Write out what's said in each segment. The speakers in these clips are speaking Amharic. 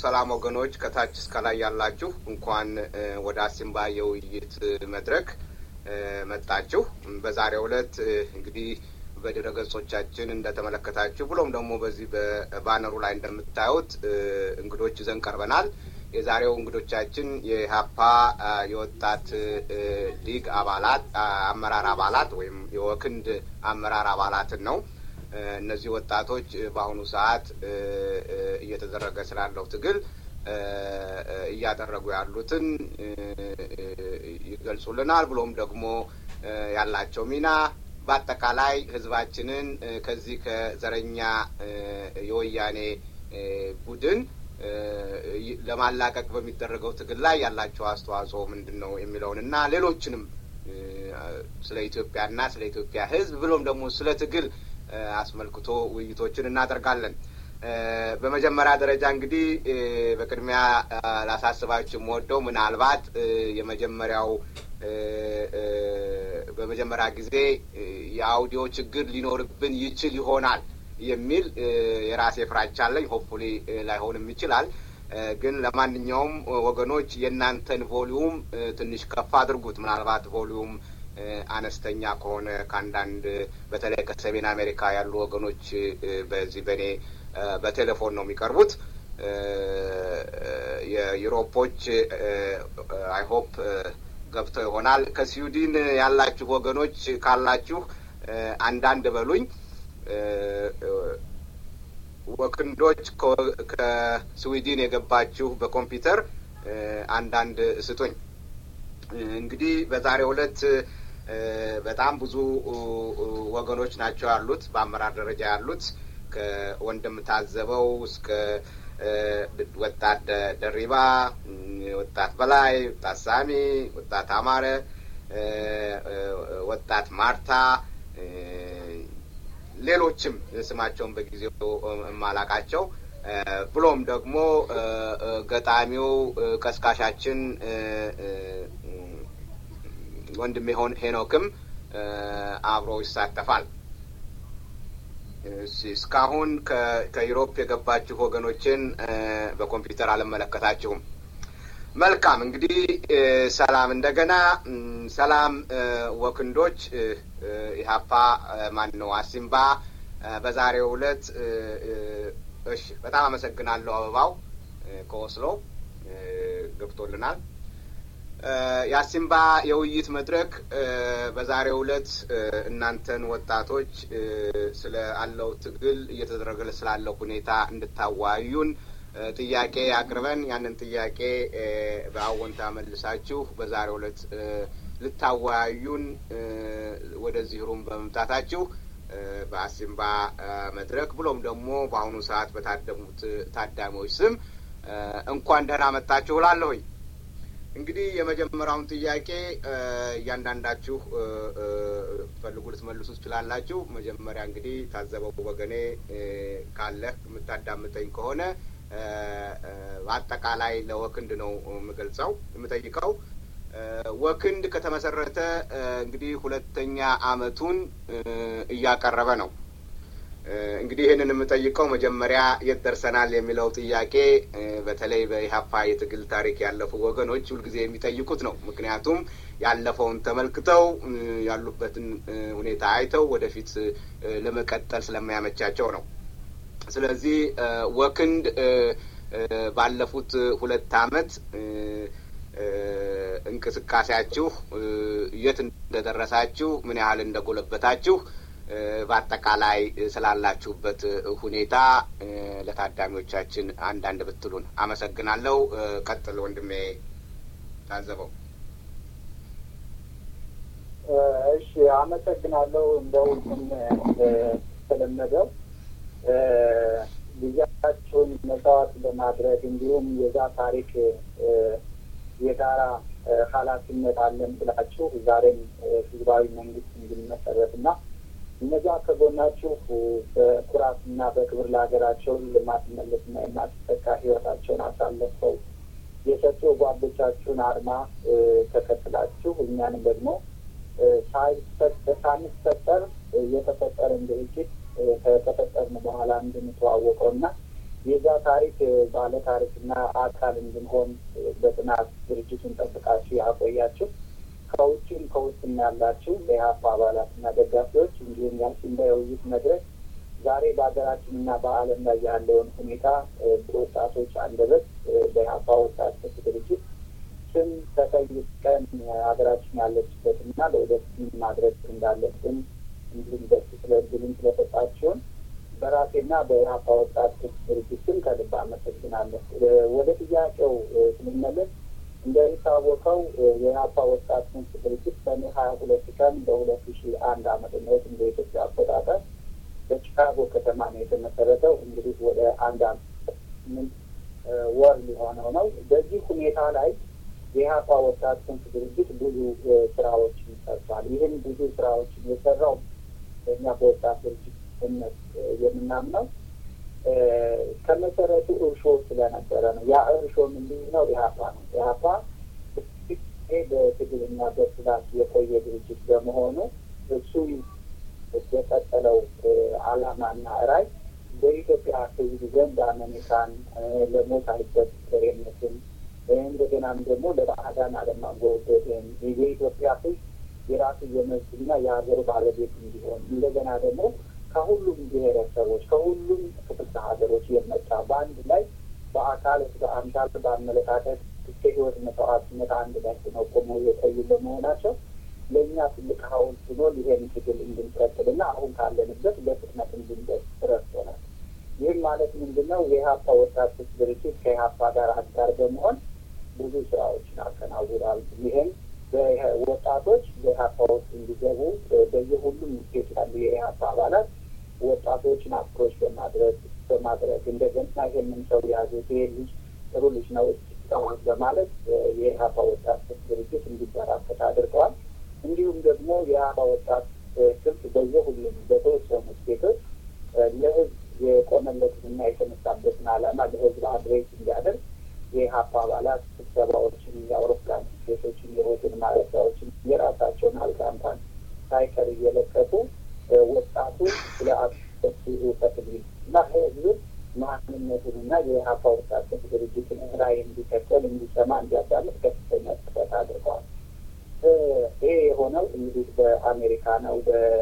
ሰላም ወገኖች ከታች እስከ ላይ ያላችሁ እንኳን ወደ አሲምባ የውይይት መድረክ መጣችሁ። በዛሬው ዕለት እንግዲህ በድረ ገጾቻችን እንደተመለከታችሁ ብሎም ደግሞ በዚህ በባነሩ ላይ እንደምታዩት እንግዶች ይዘን ቀርበናል። የዛሬው እንግዶቻችን የሀፓ የወጣት ሊግ አባላት አመራር አባላት ወይም የወክንድ አመራር አባላትን ነው። እነዚህ ወጣቶች በአሁኑ ሰዓት እየተደረገ ስላለው ትግል እያደረጉ ያሉትን ይገልጹልናል። ብሎም ደግሞ ያላቸው ሚና በአጠቃላይ ህዝባችንን ከዚህ ከዘረኛ የወያኔ ቡድን ለማላቀቅ በሚደረገው ትግል ላይ ያላቸው አስተዋጽኦ ምንድን ነው የሚለውን እና ሌሎችንም ስለ ኢትዮጵያና ስለ ኢትዮጵያ ህዝብ ብሎም ደግሞ ስለ ትግል አስመልክቶ ውይይቶችን እናደርጋለን። በመጀመሪያ ደረጃ እንግዲህ በቅድሚያ ላሳስባችሁ የምወደው ምናልባት የመጀመሪያው በመጀመሪያ ጊዜ የአውዲዮ ችግር ሊኖርብን ይችል ይሆናል የሚል የራሴ ፍራቻ አለኝ። ሆፕፉሊ ላይሆንም ይችላል። ግን ለማንኛውም ወገኖች የእናንተን ቮሊዩም ትንሽ ከፍ አድርጉት። ምናልባት ቮሊዩም አነስተኛ ከሆነ ከአንዳንድ በተለይ ከሰሜን አሜሪካ ያሉ ወገኖች በዚህ በእኔ በቴሌፎን ነው የሚቀርቡት። የዩሮፖች አይሆፕ ገብተው ይሆናል። ከስዊድን ያላችሁ ወገኖች ካላችሁ አንዳንድ በሉኝ። ወክንዶች ከስዊድን የገባችሁ በኮምፒውተር አንዳንድ ስጡኝ። እንግዲህ በዛሬው ዕለት በጣም ብዙ ወገኖች ናቸው ያሉት፣ በአመራር ደረጃ ያሉት ከወንድም ታዘበው እስከ ወጣት ደሪባ፣ ወጣት በላይ፣ ወጣት ሳሚ፣ ወጣት አማረ፣ ወጣት ማርታ ሌሎችም ስማቸውን በጊዜው የማላቃቸው ብሎም ደግሞ ገጣሚው ቀስቃሻችን ወንድም የሆን ሄኖክም አብሮ ይሳተፋል። እስካሁን ከዩሮፕ የገባችሁ ወገኖችን በኮምፒውተር አልመለከታችሁም። መልካም እንግዲህ ሰላም እንደገና ሰላም ወክንዶች ኢህአፓ ማን ነው አሲምባ በዛሬው ዕለት እሺ፣ በጣም አመሰግናለሁ። አበባው ከኦስሎ ገብቶልናል። የአሲምባ የውይይት መድረክ በዛሬው ዕለት እናንተን ወጣቶች ስለ አለው ትግል እየተደረገ ስላለው ሁኔታ እንድታዋዩን ጥያቄ አቅርበን ያንን ጥያቄ በአዎንታ መልሳችሁ በዛሬው ዕለት ልታወያዩን ወደዚህ ሩም በመምጣታችሁ በአሲምባ መድረክ ብሎም ደግሞ በአሁኑ ሰዓት በታደሙት ታዳሚዎች ስም እንኳን ደህና መጣችሁ እላለሁኝ። እንግዲህ የመጀመሪያውን ጥያቄ እያንዳንዳችሁ ፈልጉ ልትመልሱ ትችላላችሁ። መጀመሪያ እንግዲህ ታዘበው ወገኔ ካለህ የምታዳምጠኝ ከሆነ በአጠቃላይ ለወክንድ ነው የምገልጸው የምጠይቀው። ወክንድ ከተመሰረተ እንግዲህ ሁለተኛ አመቱን እያቀረበ ነው። እንግዲህ ይህንን የምጠይቀው መጀመሪያ የት ደርሰናል የሚለው ጥያቄ በተለይ በኢህአፓ የትግል ታሪክ ያለፉ ወገኖች ሁልጊዜ የሚጠይቁት ነው። ምክንያቱም ያለፈውን ተመልክተው ያሉበትን ሁኔታ አይተው ወደፊት ለመቀጠል ስለማያመቻቸው ነው። ስለዚህ ወክንድ ባለፉት ሁለት አመት እንቅስቃሴያችሁ የት እንደደረሳችሁ፣ ምን ያህል እንደጎለበታችሁ በአጠቃላይ ስላላችሁበት ሁኔታ ለታዳሚዎቻችን አንዳንድ ብትሉን አመሰግናለሁ። ቀጥል ወንድሜ ታዘበው። እሺ፣ አመሰግናለሁ። እንደው ተለመደው ጊዜያቸውን መስዋዕት በማድረግ እንዲሁም የዛ ታሪክ የጋራ ኃላፊነት አለን ብላችሁ ዛሬም ህዝባዊ መንግስት እንዲመሰረት እና እነዛ ከጎናችሁ በኩራትና በክብር ለሀገራቸው የማትመለስና የማትተካ ህይወታቸውን አሳልፈው የሰጡ ጓዶቻችሁን አርማ ተከትላችሁ እኛንም ደግሞ ሳንፈጠር የተፈጠረን ድርጅት ከተፈጠርን በኋላ እንድንተዋወቀው እና የዛ ታሪክ ባለ ታሪክና አካል እንድንሆን በጥናት ድርጅቱን ጠብቃችሁ ያቆያችሁ ከውጭም ከውስጥም ያላችሁ የኢህአፓ አባላትና ደጋፊዎች እንዲሁም የአሲምባ የውይይት መድረክ ዛሬ በሀገራችንና በዓለም ላይ ያለውን ሁኔታ በወጣቶች አንደበት በኢህአፓ ወጣት ድርጅት ስም ተጠይቀን ሀገራችን ያለችበትና ለወደፊት ማድረግ እንዳለብን እንዲሁም ደስ ስለ እድሉን ስለሰጣችሁን በራሴና በኢህአፓ ወጣት ድርጅት ስም ከልብ አመሰግናለሁ። ወደ ጥያቄው ስንመለስ እንደሚታወቀው የኢህአፓ ወጣት ክንፍ ድርጅት ሰኔ ሀያ ሁለት ቀን በሁለት ሺ አንድ አመተ ምህረት እንደ ኢትዮጵያ አቆጣጠር በቺካጎ ከተማ ነው የተመሰረተው። እንግዲህ ወደ አንድ አመት ስምንት ወር ሊሆነው ነው። በዚህ ሁኔታ ላይ የኢህአፓ ወጣት ክንፍ ድርጅት ብዙ ስራዎችን ሰርቷል። ይህን ብዙ ስራዎችን የሰራው በእኛ በወጣት ድርጅት እምነት የምናምነው ከመሰረቱ እርሾ ስለነበረ ነው። ያ እርሾ ምንድን ነው? ኢህአፓ ነው። ኢህአፓ በትግልና በስላት የቆየ ድርጅት በመሆኑ እሱ የቀጠለው አላማና ራዕይ በኢትዮጵያ ሕዝብ ዘንድ አመኔታን ለሞት አይበገሬነትን እንደገናም ደግሞ ለባዕዳን አለማጎበድን የኢትዮጵያ ሕዝብ የራሱ የመብትና የሀገር ባለቤት እንዲሆን እንደገና ደግሞ ከሁሉም ብሔረሰቦች ከሁሉም ክፍለ ሀገሮች የመጣ በአንድ ላይ በአካል በአምሳል በአመለካከት እስከ ህይወት መስዋዕትነት አንድ ላይ ሆነው ቆመው የቆዩ በመሆናቸው ለእኛ ትልቅ ሐውልት ሆኖ ይሄን ትግል እንድንቀጥልና አሁን ካለንበት በፍጥነት እንድንደርስ ረድቶናል። ይህም ማለት ምንድን ነው? የኢህአፓ ወጣቶች ድርጅት ከኢህአፓ ጋር አጋር በመሆን ብዙ ስራዎችን አከናውኗል። ይህም ወጣቶች በኢህአፓ ውስጥ እንዲገቡ በየሁሉም ስቴት ያሉ የኢህአፓ አባላት ወጣቶችን አፕሮች በማድረግ በማድረግ እንደገና ይህንን ሰው የያዙት ይሄ ልጅ ጥሩ ልጅ ነው እስኪታወቅ በማለት የኢህአፓ ወጣቶች ድርጅት እንዲበራከት አድርገዋል። እንዲሁም ደግሞ የኢህአፓ ወጣት ክንፍ በየሁሉም በተወሰኑ ስቴቶች ለህዝብ የቆመለትንና የተነሳበትን ዓላማ ለህዝብ አድሬስ እንዲያደርግ የኢህአፓ አባላት ስብሰባዎችን፣ የአውሮፕላን ስቴቶችን፣ የሆቴል ማረፊያዎችን የራሳቸውን አልጋ እንኳን ሳይቀር እየለቀቁ ወጣቱ ስለ አቶ ፈትል እና ህዝብ ማንነቱንና የኢህአፓ ወጣት ድርጅትን ራዕይ እንዲከተል እንዲሰማ እንዲያዳምጥ ከፍተኛ ጥረት አድርገዋል። ይሄ የሆነው እንግዲህ በአሜሪካ ነው።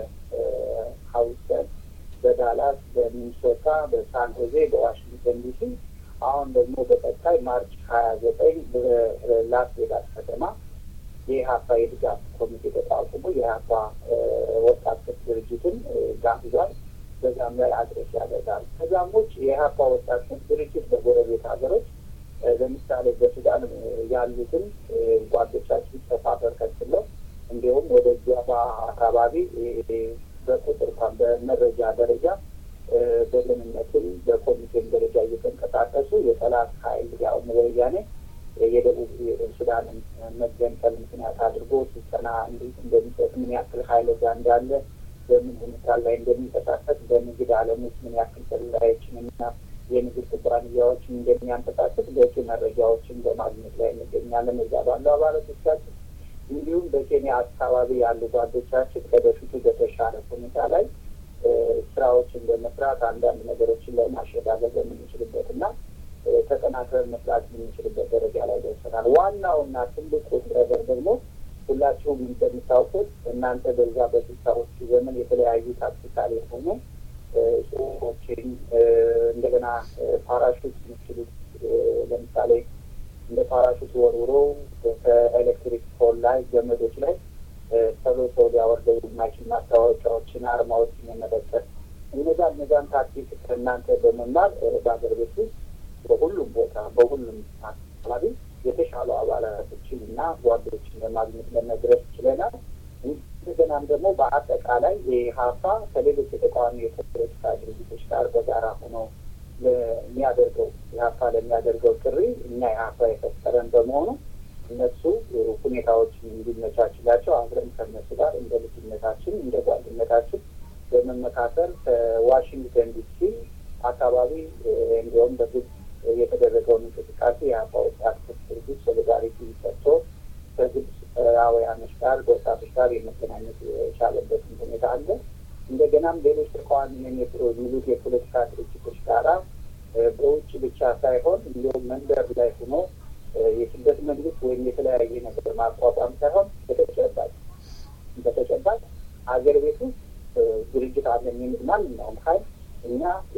በሀውስተን፣ በዳላስ፣ በሚኒሶታ፣ በሳን ሆዜ፣ በዋሽንግተን ዲሲ አሁን ደግሞ በቀጣይ ማርች ሀያ ዘጠኝ በላስ ቬጋስ ከተማ የኢህአፓ የድጋፍ ኮሚቴ ተቋቁሞ የኢህአፓ ወጣት ድርጅትን ጋብዟል። በዛም ላይ አድሬስ ያደርጋል። ከዛም ውጭ የኢህአፓ ወጣት ድርጅት በጎረቤት ሀገሮች ለምሳሌ በሱዳን ያሉትን ጓዶቻችን ሰፋ በርከት ብለው እንዲሁም ወደ ጀባ አካባቢ በቁጥር እንኳን በመረጃ ደረጃ በደህንነትም በኮሚቴም ደረጃ እየተንቀሳቀሱ የጠላት ኃይል ያውም ወያኔ የደቡብ ሱዳንን መገንጠል ምክንያት አድርጎ ስልጠና እንዴት እንደሚሰጥ ምን ያክል ኃይል እዛ እንዳለ በምን ሁኔታ ላይ እንደሚንቀሳቀስ በንግድ ዓለም ውስጥ ምን ያክል ሰላዮችን እና የንግድ ኩባንያዎችን እንደሚያንቀሳቀስ በቂ መረጃዎችን በማግኘት ላይ እንገኛለን። እዛ ባሉ አባላቶቻችን እንዲሁም በኬንያ አካባቢ ያሉ ጓዶቻችን ከበፊቱ በተሻለ ሁኔታ ላይ ስራዎችን በመስራት አንዳንድ ነገሮችን ላይ ማሸጋገር በምንችልበት እና ተጠናክረን መስራት የምንችልበት ደረጃ ላይ ደርሰናል። ዋናውና ትልቁ ነገር ደግሞ ሁላችሁም እንደምታውቁት እናንተ በዛ በስልሳዎቹ ዘመን የተለያዩ ታክቲካል የሆኑ ጽሁፎችን እንደገና ፓራሹት የሚችሉት ለምሳሌ እንደ ፓራሹት ወርውሮ ከኤሌክትሪክ ፖል ላይ ገመዶች ላይ ተሎ ሰው ሊያወርደው የማይችል ማስታወቂያዎችን፣ አርማዎችን የመለጠፍ እነዛ እነዛን ታክቲክ ከእናንተ በመማር በሀገር ቤት ውስጥ በሁሉም ቦታ በሁሉም አካባቢ የተሻሉ አባላቶችን እና ጓዶችን ለማግኘት ለመድረስ ችለናል። እንደገናም ደግሞ በአጠቃላይ የሀፋ ከሌሎች የተቃዋሚ የፖለቲካ ድርጅቶች ጋር በጋራ ሆኖ ለሚያደርገው የሀፋ ለሚያደርገው ጥሪ እኛ የሀፋ የፈጠረን በመሆኑ እነሱ ሁኔታዎችን እንዲመቻችላቸው አብረን ከነሱ ጋር እንደ ልጅነታችን እንደ ጓደኝነታችን በመመካከል ከዋሽንግተን ዲሲ አካባቢ እንዲሁም በግብጽ የተደረገውን እንቅስቃሴ የአባ ወጣት ድርጅት ሶሊዳሪቲ ሰጥቶ ከግብፃውያኖች ጋር በወጣቶች ጋር የመገናኘት የቻለበትን ሁኔታ አለ። እንደገናም ሌሎች ተቃዋሚ የሚሉት የፖለቲካ ድርጅቶች ጋራ በውጭ ብቻ ሳይሆን እንዲሁም መንደር ላይ ሆኖ የስደት መንግስት ወይም የተለያየ ነገር ማቋቋም ሳይሆን በተጨባጭ በተጨባጭ ሀገር ቤት ውስጥ ድርጅት አለን የሚል ማንኛውም ሀይል እኛ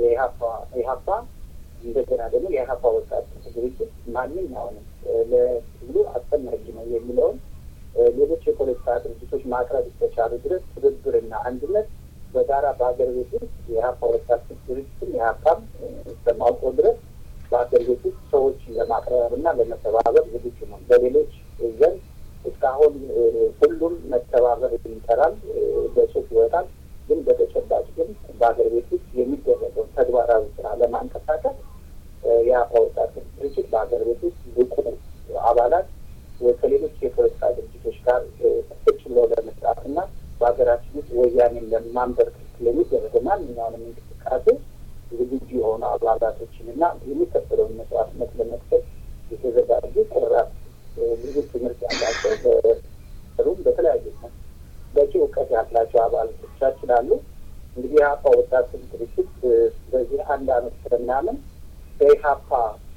የኢሀፓ እንደገና ደግሞ የኢሀፓ ወጣት ድርጅት ማንኛውንም ለህዝቡ አስፈላጊ ነው የሚለውን ሌሎች የፖለቲካ ድርጅቶች ማቅረብ እስከቻሉ ድረስ ትብብርና አንድነት በጋራ በሀገር ቤት ውስጥ የኢሀፓ ወጣት ድርጅትም የኢሀፓም እስከማውቀው ድረስ በሀገር ቤት ውስጥ ሰዎች ለማቅረብ እና ለመተባበር ዝግጁ ነው። በሌሎች ዘንድ እስካሁን ሁሉም መተባበር ይጠራል፣ በጽሁፍ ይወጣል። ግን በተጨባጭ ግን በሀገር ቤት ውስጥ የሚደረገውን ተግባራዊ ስራ ለማንቀሳቀስ የኢሀፓ ወጣት ድርጅት በሀገር ቤት ውስጥ ብቁ አባላት ከሌሎች የፖለቲካ ድርጅቶች ጋር ቁጭ ብሎ ለመስራት እና በሀገራችን ውስጥ ወያኔን ለማንበርከክ ለሚደረገው ማንኛውንም እንቅስቃሴ ዝግጁ የሆኑ አባላቶችን እና የሚከፈለውን መስዋዕትነት ለመክፈል የተዘጋጁ ቆራጥ ብዙ ትምህርት ያላቸው በሩም በተለያዩ በቂ እውቀት ያላቸው አባላቶቻችን አሉ። እንግዲህ የሀፓ ወጣት ድርጅት በዚህ አንድ አመት ከምናምን በኢሀፓ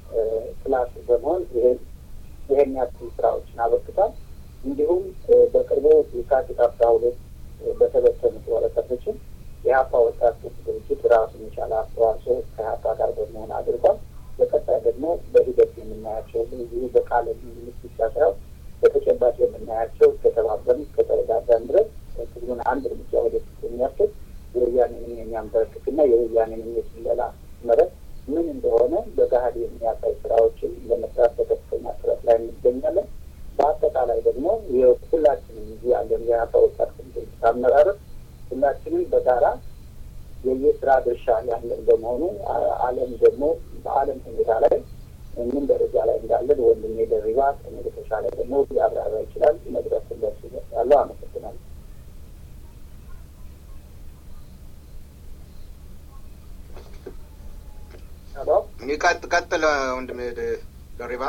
ክላስ በመሆን ይሄን ይሄን ያክል ስራዎችን አበርክቷል። እንዲሁም በቅርቡ የካቲት አስራ ሁለት በተበተኑት ወረቀቶችን የሀፓ ወጣት ድርጅት ራሱን የቻለ አስተዋጽኦ ከሀፓ ጋር በመሆን አድርጓል። በቀጣይ ደግሞ በሂደት የምናያቸው እዚሁ በቃለ ምልልስ ብቻ ሳይሆን በተጨባጭ የምናያቸው እስከተባበርን እስከተረዳዳን ድረስ ትግሉን አንድ እርምጃ ወደፊት የሚያስኬድ የወያኔንም የሚያንበረክክና የወያኔንም የስለላ መረት ምን እንደሆነ በገሀድ የሚያሳይ ስራዎችን ለመስራት በከፍተኛ ጥረት ላይ እንገኛለን። በአጠቃላይ ደግሞ የሁላችንም እዚህ ያለን የሀፓ ወጣት ድርጅት አመራረጥ ሁላችንም በጋራ የየስራ ድርሻ ያለን በመሆኑ ዓለም ደግሞ በዓለም ሁኔታ ላይ ምን ደረጃ ላይ እንዳለን ወንድሜ ደሪባ ከእኔ በተሻለ ደግሞ ሊያብራራ ይችላል። መድረክ ለሱ ይደርሳለሁ። አመሰግናለሁ። ቀጥል ወንድሜ ደሪባ።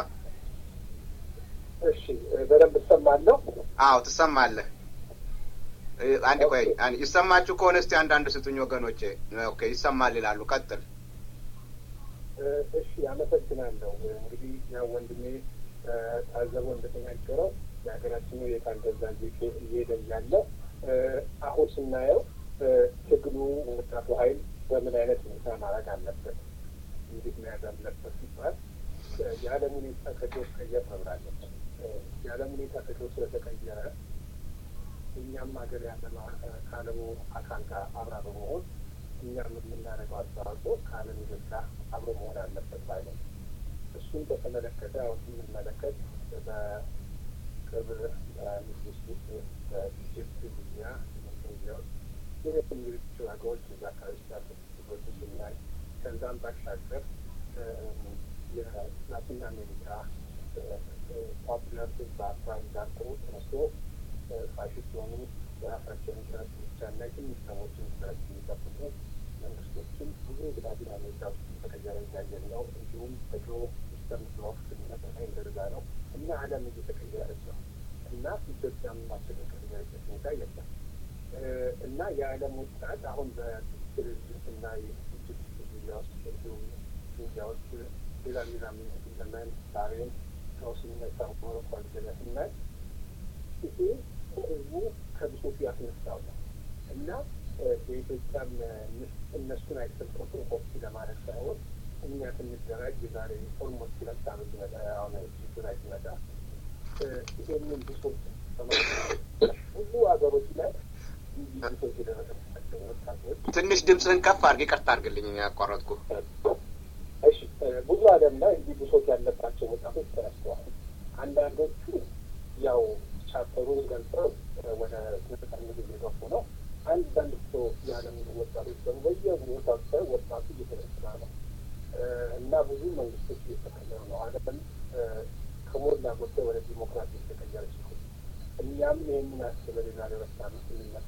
እሺ፣ በደንብ እሰማለሁ። አዎ ትሰማለህ። አንድ ቆይ፣ ይሰማችሁ ከሆነ እስቲ አንዳንድ ስጡኝ ወገኖቼ። ኦኬ ይሰማል ይላሉ። ቀጥል። እሺ አመሰግናለሁ። እንግዲህ ያው ወንድሜ ታዘበ እንደተናገረው የሀገራችን ሁኔታ እንደዛ እየሄደ እያለ አሁን ስናየው ትግሉ ወጣቱ ኃይል በምን አይነት ሁኔታ ማድረግ አለበት፣ እንዴት መያዝ አለበት ሲባል የዓለም ሁኔታ ከጆስ ቀየር መብር አለበት። የዓለም ሁኔታ ከጆስ ስለተቀየረ እኛም ሀገር ያለ ከዓለሙ አካል ጋር አብራ በመሆን እኛም የምናደርገው አስተዋጽኦ ከዓለም ዜጋ ጋር አብሮ መሆን አለበት ባይ ነው። እሱን በተመለከተ አሁን ስንመለከት በቅርብ ንግስት ውስጥ በኢጅፕት፣ ሊቢያ፣ ቱኒዚያ ውስጥ ሌሎችም ሌሎች ሀገሮች እዛ አካባቢ ስላሉ ችግሮች ስናይ ከዛም ባሻገር የላቲን አሜሪካ ፖፑላር በአፍራን ዳርቆ ተነስቶ ፋሽስት የሆኑ የራሳቸውን ኢንትረስት ብቻ እና ትንሽ ሰዎችን ኢንትረስት የሚጠብቁ መንግስቶችን ብዙ ግዳጅ አሜሪካ ውስጥ ተቀየረ እያየን ነው። እንዲሁም በድሮ ሲስተም ብሎክ ስንመጠቀ እንደዛ ነው እና ዓለም እየተቀየረች ነው እና ኢትዮጵያም ማስተቀቀየረበት ሁኔታ የለም እና የዓለም ወጣት አሁን በድርጅት እና የኢጅፕት ሊቢያ ውስጥ እንዲሁም ቱኒዚያ ውስጥ ሌላ ሌላ ዘመን ባህሬን ከውስንነት ሞሮኮ አልጀሪያ ስናይ ይሄ ህዝቡ ከብሶቱ ያስነሳው ነው እና የኢትዮጵያም እነሱን አይሰልቆቱ ኮፒ ለማድረግ ሳይሆን እኛ ስንደራጅ የዛሬ ኦልሞስት ሁለት ዓመት ይመጣ አሁን ላይ ሲመጣ ይሄንን ብሶት ብዙ ሀገሮች ላይ ብሶት የደረሰባቸው ወጣቶች ትንሽ ድምፅህን ከፍ አድርግ፣ ይቅርታ አድርግልኝ ያቋረጥኩ። እሺ ብዙ ዓለም ላይ እንዲህ ብሶት ያለባቸው ወጣቶች ተነስተዋል። አንዳንዶቹ ያው ቻፕተሩን ገልጸው ወደ ነጻነት እየገፉ ነው። አንዳንድ ሰው የዓለም ወጣቶች ደግሞ በየቦታው ሳይ ወጣቱ እየተነሳ ነው እና ብዙ መንግስቶች እየተቀየሩ ነው። ዓለም ከሞላ ጎደል ወደ ዲሞክራሲ የተቀየረች ነው። እኛም ይህንን አስበን የዛሬ ሁለት ዓመት ስንመስ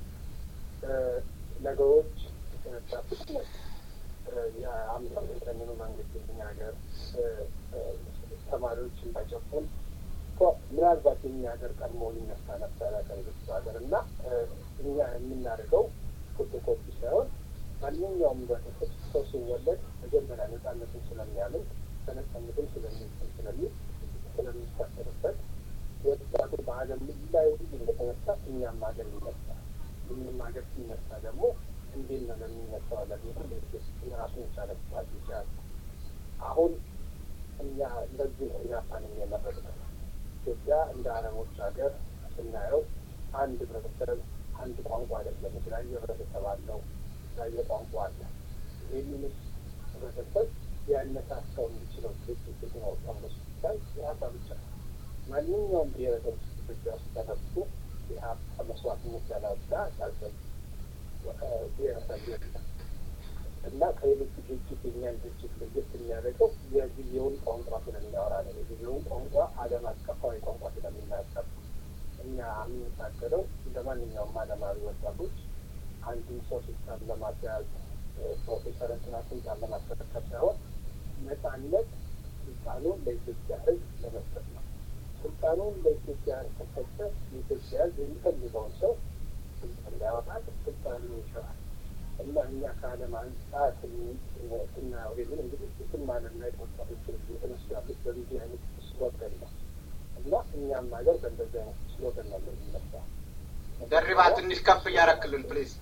ነገሮች በፍጥነት የአምሳ ዘጠኝኑ መንግስት የኛ ሀገር ተማሪዎች እንዳይጨቁን ምናልባት የኛ ሀገር ቀድሞ ሊነሳ ነበረ ከሌሎች ሀገር እና እኛ የምናደርገው ፎቶኮፒ ሳይሆን ማንኛውም ህብረተሰብ ሰው ሲወለድ መጀመሪያ ነጻነትን ስለሚያምን በነጻነትም ስለሚል ስለሚል ስለሚሳሰርበት ወጣቱ በዓለም ላይ ሁሉ እንደተነሳ እኛም ሀገር ይነሳል። እኛም ሀገር ሲነሳ ደግሞ እንዴት ነው ለሚነሳው ለሚሆን ራሱን የቻለ ስትራቴጂ አለ። አሁን እኛ ለዚህ ነው ጃፓንን የመረጥነው። ኢትዮጵያ እንደ አረቦች ሀገር ስናየው አንድ ህብረተሰብ አንድ ቋንቋ አይደለም። የተለያየ ህብረተሰብ አለው፣ የተለያየ ቋንቋ አለ። ይህንንስ ህብረተሰብ ሊያነሳሳው የሚችለው ድርጅት ነው ተብሎ ሲታይ ኢህአፓ ብቻ ነው። ማንኛውም ብሔረሰብ ኢትዮጵያ ውስጥ ተነሱ ኢህአፓ መስዋዕትነት ያላወጣ ያልሰብ ብሔረሰብ የለም እና ከሌሎቹ ድርጅት የኛን ድርጅት ለየት የሚያደርገው የጊዜውን ቋንቋ ስለሚያወራ ነው። የጊዜውን ቋንቋ ዓለም አቀፋዊ ቋንቋ ስለሚናገር እኛ የምንታገለው እንደ ማንኛውም ዓለማዊ ወጣቶች አንድን ሰው ስልጣን ለማስያዝ ፕሮፌሰር እንትና ስልጣን ለማስረከብ ሳይሆን ነጻነት ስልጣኑን ለኢትዮጵያ ሕዝብ ለመስጠት ነው። ስልጣኑን ለኢትዮጵያ ከሰጠ የኢትዮጵያ ሕዝብ የሚፈልገውን ሰው ስልጣን ሊያወጣል፣ ስልጣኑ ይሽራል እና እኛ ከዓለም አንጻር ስናየው ይህንን እንግዲህ ስም ዓለም ላይ ወጣቶች የተነሱ ያሉት በዚህ አይነት ስሎገን ነው እና እኛም ሀገር በእንደዚህ አይነት ስሎገን ነው የሚነሳ። ደሪባ ትንሽ ከፍ እያረክልን ፕሊዝ።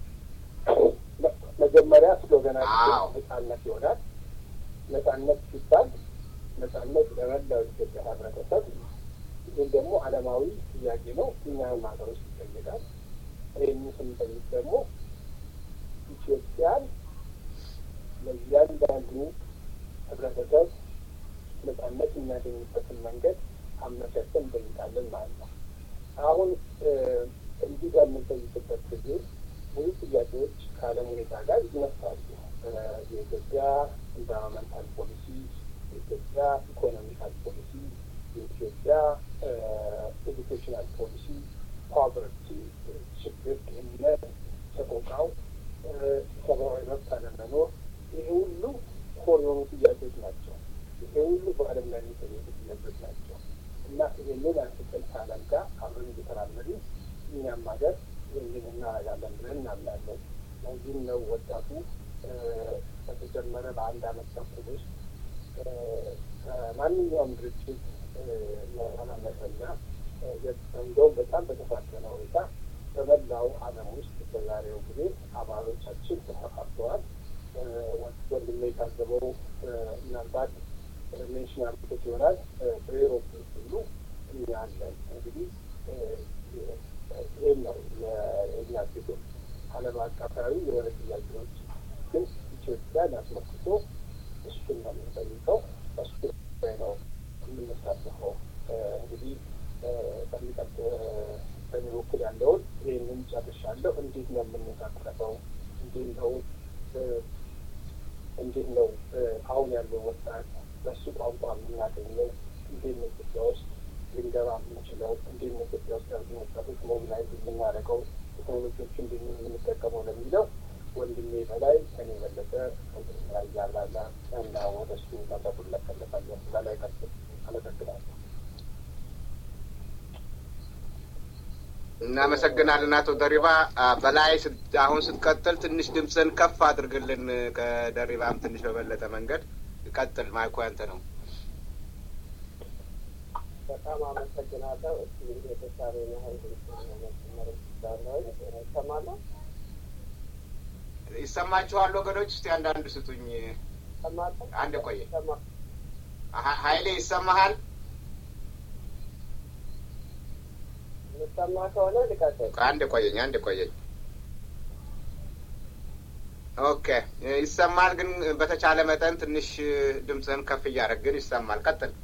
መጀመሪያ ስሎገናችን ነጻነት ይሆናል። ነጻነት ሲባል ነጻነት ለመላው ኢትዮጵያ ህብረተሰብ፣ ይህም ደግሞ ዓለማዊ ጥያቄ ነው። እኛም ሀገር ውስጥ ይጠይቃል። ይህን ስንጠይቅ ደግሞ ኢትዮጵያን ለእያንዳንዱ ህብረተሰብ ነጻነት የሚያገኝበትን መንገድ አመቻችተን እንጠይቃለን ማለት ነው። አሁን እንዲህ በምንጠይቅበት ጊዜ ብዙ ጥያቄዎች ከዓለም ሁኔታ ጋር ይነሳሉ። የኢትዮጵያ ኢንቫይሮንመንታል ፖሊሲ፣ የኢትዮጵያ ኢኮኖሚካል ፖሊሲ፣ የኢትዮጵያ ኤዱኬሽናል ፖሊሲ፣ ፖቨርቲ፣ ችግር፣ ድህነት፣ ሰቆቃው፣ ሰብአዊ መብት አለመኖር፣ ይሄ ሁሉ ኮር የሆኑ ጥያቄዎች ናቸው። ይሄ ሁሉ በዓለም ላይ የሚጠየቁ ጥያቄዎች ናቸው እና ይህንን አንስተን ከዓለም ጋር አብረን እየተራመድን እኛም ሀገር ይህንን እናደርጋለን ብለን እናምናለን። ለዚህም ነው ወጣቱ በተጀመረ በአንድ አመት ተኩል ውስጥ ከማንኛውም ድርጅት ያላነሰና እንደውም በጣም በተፋጠነ ሁኔታ በመላው ዓለም ውስጥ በዛሬው ጊዜ አባሎቻችን ተሰፋፍተዋል። ወንድሜ የታዘበው ምናልባት ሜንሽን አድርጎት ይሆናል። በኤሮፕ ሁሉ እኛ አለን። እንግዲህ ይህም ነው የእኛ ሴቶች ዓለም አቀፋዊ የሆነ ጥያቄዎች ግን ኢትዮጵያን አስመልክቶ እሱን ነው የምንጠይቀው። እሱ ላይ ነው የምንሳተፈው። እንግዲህ በሚቀጥ በእኔ በኩል ያለውን ይህንን ጨርሻለሁ። እንዴት ነው የምንሳተፈው? እንዴት ነው እንዴት ነው አሁን ያለው ወጣት በሱ ቋንቋ የምናገኘው? እንዴት ነው ኢትዮጵያ ውስጥ ልንገባ የምንችለው? እንዴት ነው ኢትዮጵያ ውስጥ ያሉ ወጣቶች ሞቢላይዝ የምናደርገው? ቴክኖሎጂዎች እንዴት ነው የምንጠቀመው ለሚለው ወንድሜ በላይ ከኔ የበለጠ ላይ ያላላ እና ወደ እሱ መጠቁን ለፈለፋለሁ በላይ ቀጥ አመሰግናለሁ። እናመሰግናለን አቶ ደሪባ። በላይ አሁን ስትቀጥል ትንሽ ድምፅን ከፍ አድርግልን። ከደሪባም ትንሽ በበለጠ መንገድ ቀጥል። ማይኩ ያንተ ነው። በጣም አመሰግናለሁ። እስቲ እንግዲህ የተሻለ ያህል መጨመር ይችላለሁ። ይሰማለሁ? ይሰማችኋል ወገኖች? እስቲ አንዳንድ ስጡኝ። ይሰማለሁ? አንድ ቆየ። ሀይሌ ይሰማሃል? የሚሰማ ከሆነ ልቀጥል። አንድ ቆየኝ፣ አንድ ቆየኝ። ኦኬ ይሰማል፣ ግን በተቻለ መጠን ትንሽ ድምፅህን ከፍ እያደረግን ይሰማል። ቀጥል።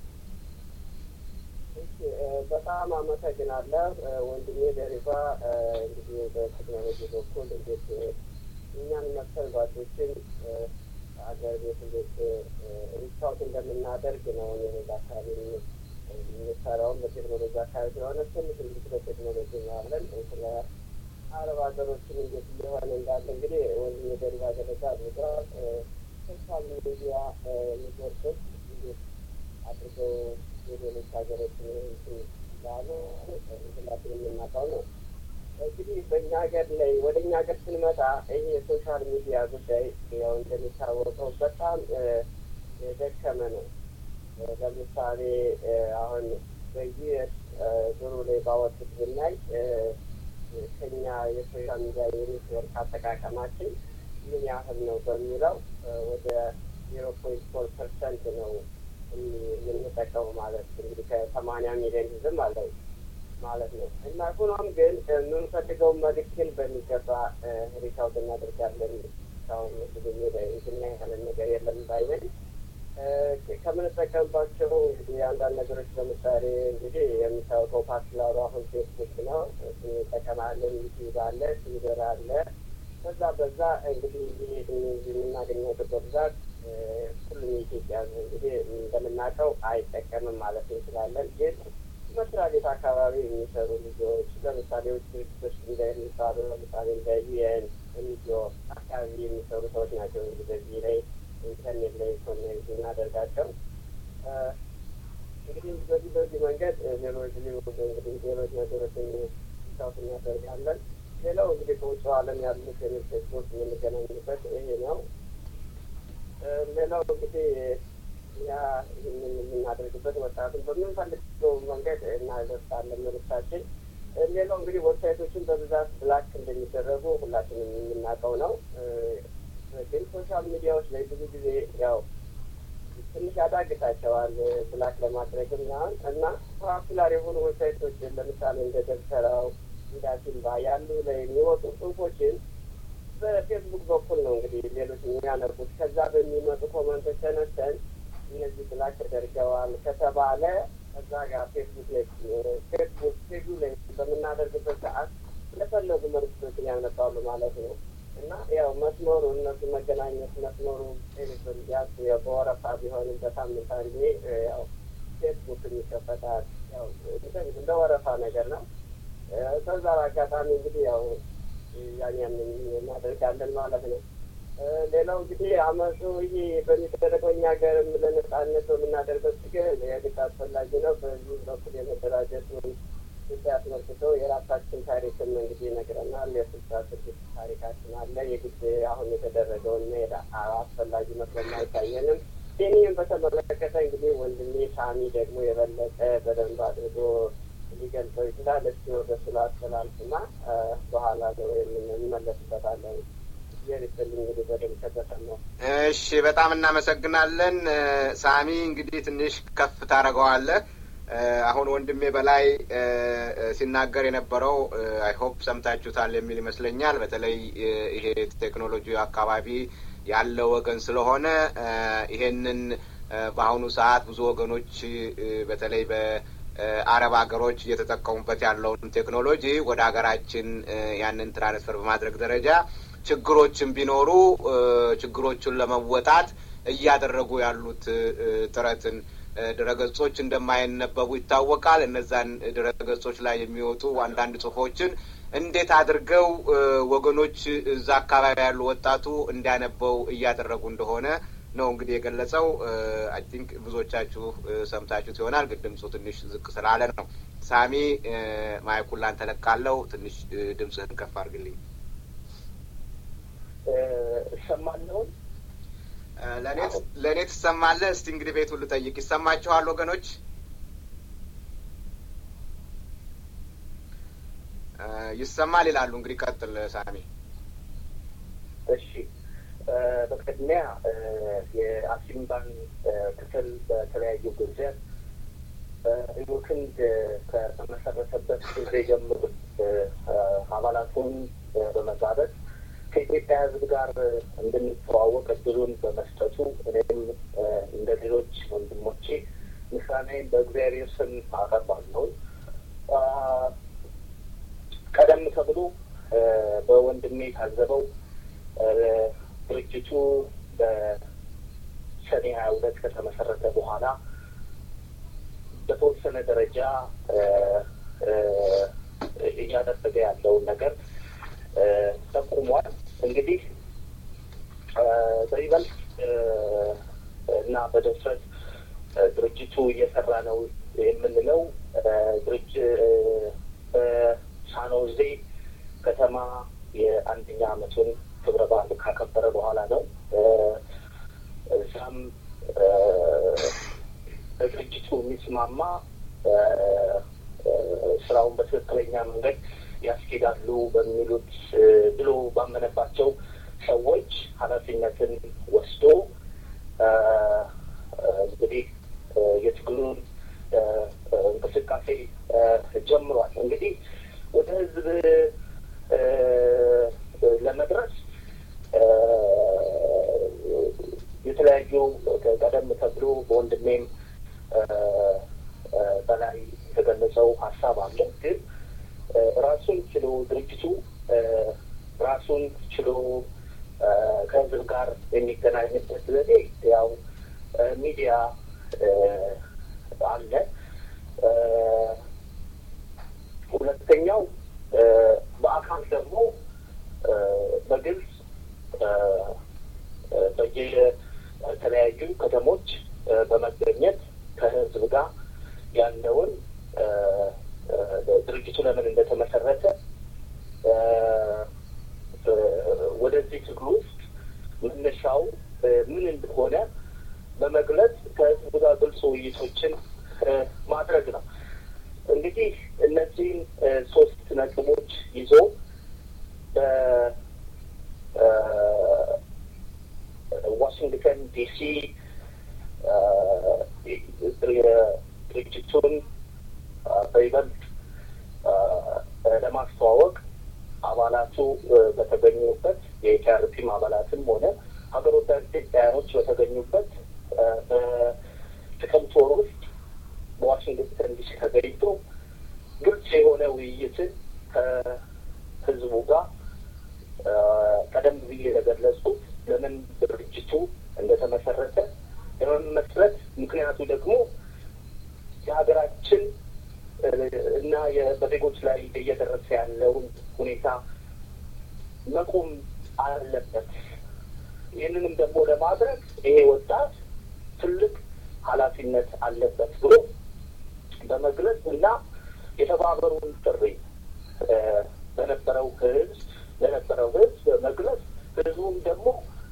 በጣም አመሰግናለሁ ወንድሜ ደሪባ። እንግዲህ በቴክኖሎጂ በኩል እንዴት እኛን መሰል ጓዶችን አገር ቤት እንዴት ሪቻውት እንደምናደርግ ነው የሌላ አካባቢ የሚሰራውን በቴክኖሎጂ አካባቢ ስለሆነ ትንሽ እንግዲህ ስለ ቴክኖሎጂ ያለን ስለ አረብ ሀገሮችን እንዴት እየሆነ እንዳለ እንግዲህ ወንድሜ ደሪባ ገለጻ አድርገዋል። ሶሻል ሚዲያ ኔትወርኮች እንዴት አድርገው የሌሎች ሀገሮች እንዳሉ ሁላችን የምናውቀው ነው። እንግዲህ በእኛ ሀገር ላይ ወደ እኛ ሀገር ስንመጣ ይህ የሶሻል ሚዲያ ጉዳይ ያው እንደሚታወቀው በጣም የደከመ ነው። ለምሳሌ አሁን በዩኤስ ድሮ ላይ ባወጡት ብናይ ከኛ የሶሻል ሚዲያ የኔትወርክ አጠቃቀማችን ምን ያህል ነው በሚለው ወደ ዜሮ ፖይንት ፎር ፐርሰንት ነው የምንጠቀሙ ማለት እንግዲህ ከሰማንያ ሚሊዮን ህዝብ ማለት ማለት ነው እና ሆኖም ግን የምንፈልገው መልዕክትን በሚገባ ሪካውድ እናደርጋለን። እስካሁን ብዙ እንትና ያለን ነገር የለም ባይነን ከምንጠቀምባቸው እንግዲህ አንዳንድ ነገሮች ለምሳሌ እንግዲህ የሚታወቀው ፓርቲላሩ አሁን ፌስቡክ ነው። እንጠቀማለን። ዩቲዩብ አለ፣ ትዊተር አለ። በዛ በዛ እንግዲህ የምናገኘው በብዛት ሁሉም የኢትዮጵያ እንግዲህ እንደምናውቀው አይጠቀምም ማለት እንችላለን። ግን መስሪያ ቤት አካባቢ የሚሰሩ ልጆች ለምሳሌ ውጭ ድርጅቶች እንደሚባሉ ለምሳሌ እንደ ዩኤን ኤንጂኦ አካባቢ የሚሰሩ ሰዎች ናቸው እንግዲህ በዚህ ላይ ኢንተርኔት ላይ ኮኔክት እናደርጋቸው እንግዲህ በዚህ በዚህ መንገድ ሌሎች እንግዲህ ሌሎች ነገሮችን ሳውት እናደርጋለን። ሌላው እንግዲህ ከውጭው ዓለም ያሉት ፌስቡክ የምንገናኝበት ይሄ ነው። ሌላው እንግዲህ ያ ይህንን የምናደርግበት ወጣቱን በምንፈልገው መንገድ እናደርሳለን መልዕክታችን። ሌላው እንግዲህ ዌብሳይቶችን በብዛት ብላክ እንደሚደረጉ ሁላችንም የምናውቀው ነው። ግን ሶሻል ሚዲያዎች ላይ ብዙ ጊዜ ያው ትንሽ ያዳግታቸዋል ብላክ ለማድረግ ምናምን እና ፖፑላር የሆኑ ዌብሳይቶችን ለምሳሌ እንደ ደብተራው እንደ አሲምባ ያሉ ላይ የሚወጡ ጽሁፎችን በፌስቡክ በኩል ነው እንግዲህ ሌሎች የሚያነቡት። ከዛ በሚመጡ ኮመንቶች ተነስተን እነዚህ ብላክ ተደርገዋል ከተባለ ከዛ ጋር ፌስቡክ ላይ ፌስቡክ ፔጁ ላይ በምናደርግበት ሰዓት ለፈለጉ መልዕክቶችን ያነባሉ ማለት ነው። እና ያው መስመሩ እነሱ መገናኘት መስመሩ ቴሌቪዥን ቢያንስ በወረፋ ቢሆንም በሳምንት አንዴ ያው ፌስቡክ ይከፈታል። ያው እንደ ወረፋ ነገር ነው። ከዛ አጋጣሚ እንግዲህ ያው ያን ያንን እናደርጋለን ማለት ነው። ሌላው እንግዲህ አመፁ ይሄ በሚደረገው እኛ ሀገርም ለነጻነት በምናደርገው ትግል የግድ አስፈላጊ ነው። በዚህ በኩል የመደራጀቱን ጉዳይ አስመልክቶ የራሳችን ታሪክም እንግዲህ ይነግረናል። የስልሳ ስድስት ታሪካችን አለ። የግድ አሁን የተደረገውን መሄድ አስፈላጊ መስሎም አይታየንም። ይህንም በተመለከተ እንግዲህ ወንድሜ ሳሚ ደግሞ የበለጠ በደንብ አድርጎ ሊገልጸው ይችላል። እስኪ ወደ ስለ አስተላልፍና በኋላ ነው እንመለስበታለን። የሪስልኝ እንግዲህ በደንብ ከተሰማው እሺ፣ በጣም እናመሰግናለን ሳሚ። እንግዲህ ትንሽ ከፍ ታደርገዋለህ። አሁን ወንድሜ በላይ ሲናገር የነበረው አይሆፕ ሰምታችሁታል የሚል ይመስለኛል። በተለይ ይሄ ቴክኖሎጂ አካባቢ ያለ ወገን ስለሆነ ይሄንን በአሁኑ ሰዓት ብዙ ወገኖች በተለይ በአረብ ሀገሮች እየተጠቀሙበት ያለውን ቴክኖሎጂ ወደ ሀገራችን ያንን ትራንስፈር በማድረግ ደረጃ ችግሮችን ቢኖሩ ችግሮቹን ለመወጣት እያደረጉ ያሉት ጥረትን ድረገጾች እንደማይነበቡ ይታወቃል። እነዛን ድረገጾች ላይ የሚወጡ አንዳንድ ጽሁፎችን እንዴት አድርገው ወገኖች እዛ አካባቢ ያሉ ወጣቱ እንዲያነበው እያደረጉ እንደሆነ ነው እንግዲህ የገለጸው። አይ ቲንክ ብዙዎቻችሁ ሰምታችሁት ይሆናል፣ ግን ድምፁ ትንሽ ዝቅ ስላለ ነው። ሳሚ ማይኩን ላንተ ለቃለው። ትንሽ ድምፅህን ከፍ አድርግልኝ። እሰማለሁን? ለእኔ ትሰማለህ? እስቲ እንግዲህ ቤቱን ልጠይቅ። ይሰማችኋል ወገኖች? ይሰማል ይላሉ። እንግዲህ ቀጥል ሳሚ። እሺ፣ በቅድሚያ የአሲምባን ክፍል በተለያዩ ጊዜ ኢሞክንድ ከተመሰረተበት ጊዜ ጀምሮ አባላቱን በመጋበዝ ከኢትዮጵያ ሕዝብ ጋር እንድንተዋወቅ እድሉን በመስጠቱ እኔም እንደ ሌሎች ወንድሞቼ ምስጋናዬን በእግዚአብሔር ስም አቀርባለሁ። ቀደም ተብሎ በወንድሜ ታዘበው ድርጅቱ በሰኔ ሀያ ሁለት ከተመሰረተ በኋላ በተወሰነ ደረጃ እያደረገ ያለውን ነገር ጠቁሟል። እንግዲህ በይበልጥ እና በድፍረት ድርጅቱ እየሰራ ነው የምንለው ድርጅ በሳኖዜ ከተማ የአንደኛ ዓመቱን ክብረ በዓል ካከበረ በኋላ ነው። እዛም ድርጅቱ የሚስማማ ስራውን በትክክለኛ መንገድ ያስኬዳሉ በሚሉት ብሎ ባመነባቸው ሰዎች ኃላፊነትን ወስዶ እንግዲህ የትግሉን እንቅስቃሴ ጀምሯል። እንግዲህ ወደ ህዝብ ለመድረስ የተለያዩ ቀደም ተብሎ በወንድሜም በላይ የተገለጸው ሀሳብ አለ። ግን ራሱን ችሎ ድርጅቱ ራሱን ችሎ ከህዝብ ጋር የሚገናኝበት ዘዴ ያው ሚዲያ አለ። ሁለተኛው በአካል ደግሞ በግልጽ በየተለያዩ ከተሞች በመገኘት ከህዝብ ጋር ያለውን ድርጅቱ ለምን እንደተመሰረተ ወደዚህ ትግል ውስጥ መነሻው ምን እንደሆነ በመግለጽ ከህዝብ ጋር ግልጽ ውይይቶችን ማድረግ ነው። እንግዲህ እነዚህን ሶስት ነጥቦች ይዞ በዋሽንግተን ዲሲ ድርጅቱን በይበልጥ ለማስተዋወቅ አባላቱ በተገኙበት የኢቲአርፒም አባላትም ሆነ ሀገር ወዳድ ኢትዮጵያውያኖች በተገኙበት በጥቅምት ወር ውስጥ በዋሽንግተን ዲሲ ተገኝቶ ግልጽ የሆነ ውይይትን ከህዝቡ ጋር ቀደም ብዬ የገለጽኩት ለምን ድርጅቱ እንደተመሰረተ ለመመስረት ምክንያቱ ደግሞ የሀገራችን እና በዜጎች ላይ እየደረሰ ያለውን ሁኔታ መቆም አለበት። ይህንንም ደግሞ ለማድረግ ይሄ ወጣት ትልቅ ኃላፊነት አለበት ብሎ በመግለጽ እና የተባበሩን ጥሪ በነበረው ህዝብ ለነበረው ህዝብ በመግለጽ ህዝቡም ደግሞ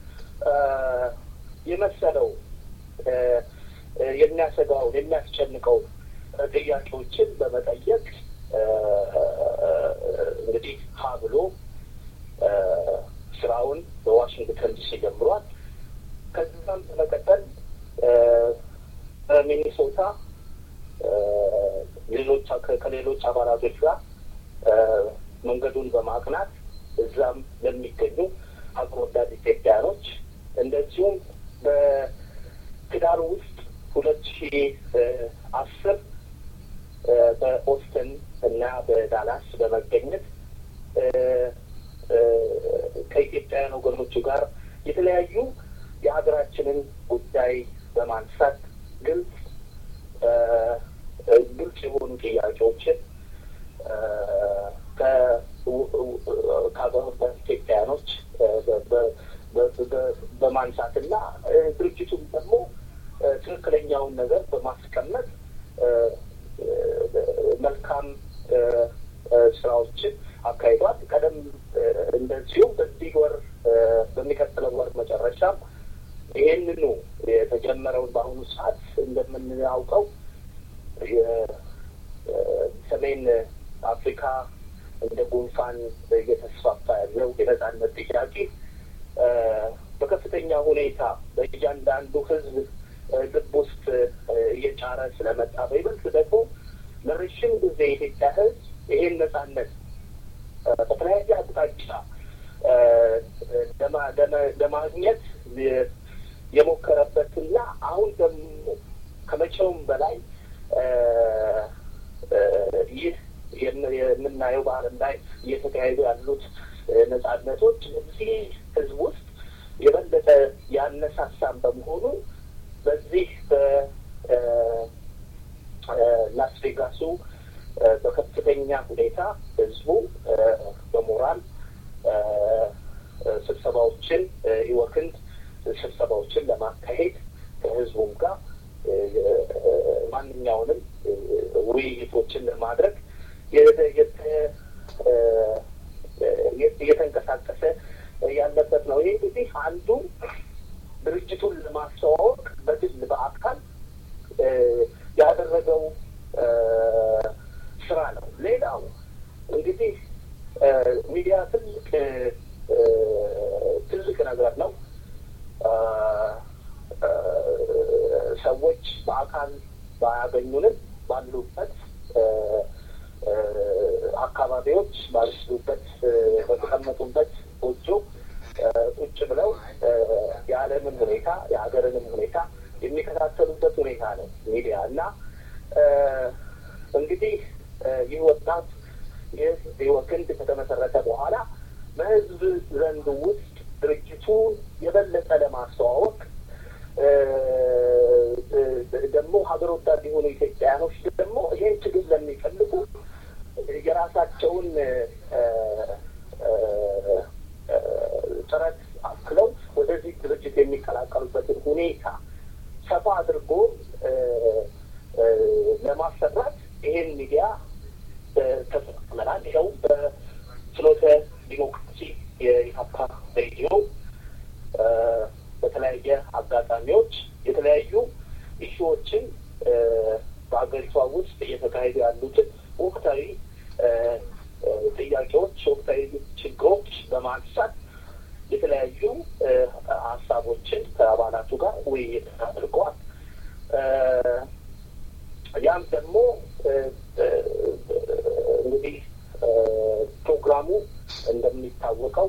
የመሰለው የሚያሰጋውን የሚያስጨንቀውን ጥያቄዎችን በመጠየቅ እንግዲህ ሀ ብሎ ስራውን በዋሽንግተን ዲሲ ጀምሯል። ከዚም በመቀጠል በሚኒሶታ ሌሎች ከሌሎች አባላቶች ጋር መንገዱን በማቅናት እዛም ለሚገኙ ሀገር ወዳድ ኢትዮጵያኖች እንደዚሁም በህዳር ውስጥ ሁለት ሺ አስር በኦስተን እና በዳላስ በመገኘት ከኢትዮጵያውያን ወገኖቹ ጋር የተለያዩ የሀገራችንን ጉዳይ በማንሳት ግልጽ ግልጽ የሆኑ ጥያቄዎችን ከሀገር ወዳድ ኢትዮጵያውያኖች በማንሳትና ድርጅቱም ደግሞ ትክክለኛውን ነገር በማስቀመጥ መልካም ስራዎችን አካሂዷል። ቀደም እንደዚሁም በዚህ ወር በሚቀጥለው ወር መጨረሻም ይሄንኑ የተጀመረውን በአሁኑ ሰዓት እንደምናውቀው የሰሜን አፍሪካ እንደ ጉንፋን እየተስፋፋ ያለው የነጻነት ጥያቄ በከፍተኛ ሁኔታ በእያንዳንዱ ሕዝብ ልብ ውስጥ እየጫረ ስለመጣ በይበልጥ ደግሞ ለረዥም ጊዜ የኢትዮጵያ ሕዝብ ይሄን ነጻነት በተለያየ አቅጣጫ ለማግኘት የሞከረበትና አሁን ደግሞ ከመቼውም በላይ ይህ የምናየው በዓለም ላይ እየተካሄዱ ያሉት ነጻነቶች እዚህ ህዝብ ውስጥ የበለጠ ያነሳሳን በመሆኑ በዚህ በላስ ቬጋሱ በከፍተኛ ሁኔታ ህዝቡ በሞራል ስብሰባዎችን ይወክንድ ስብሰባዎችን ለማካሄድ ከህዝቡም ጋር ማንኛውንም ውይይቶችን ለማድረግ እየተንቀሳቀሰ ያለበት ነው። ይህ እንግዲህ አንዱ ድርጅቱን ለማስተዋወቅ በግል በአካል ያደረገው ስራ ነው። ሌላው እንግዲህ ሚዲያ ትልቅ ትልቅ ነገር ነው። ሰዎች በአካል ባያገኙንም ባሉበት አካባቢዎች ባሉበት በተቀመጡበት ጎጆ ቁጭ ብለው የዓለምን ሁኔታ የሀገርንም ሁኔታ የሚከታተሉበት ሁኔታ ነው ሚዲያ እና እንግዲህ ይህ ወጣት ይህ ህይወክንድ ከተመሰረተ በኋላ በህዝብ ዘንድ ውስጥ ድርጅቱን የበለጠ ለማስተዋወቅ ደግሞ ሀገር ወዳድ የሆኑ ኢትዮጵያውያኖች ደግሞ ይህን ትግል ለሚፈልጉ የራሳቸውን ጥረት አክለው ወደዚህ ድርጅት የሚቀላቀሉበትን ሁኔታ ሰፋ አድርጎ ለማሰራት ይሄን ሚዲያ ተጠቅመናል። ይኸው በፍኖተ ዲሞክራሲ የኢሀፓ ሬዲዮ በተለያየ አጋጣሚዎች የተለያዩ ኢሹዎችን በሀገሪቷ ውስጥ እየተካሄዱ ያሉትን ወቅታዊ ጥያቄዎች፣ ወቅታዊ ችግሮች በማንሳት የተለያዩ ሀሳቦችን ከአባላቱ ጋር ውይይት አድርገዋል። ያም ደግሞ እንግዲህ ፕሮግራሙ እንደሚታወቀው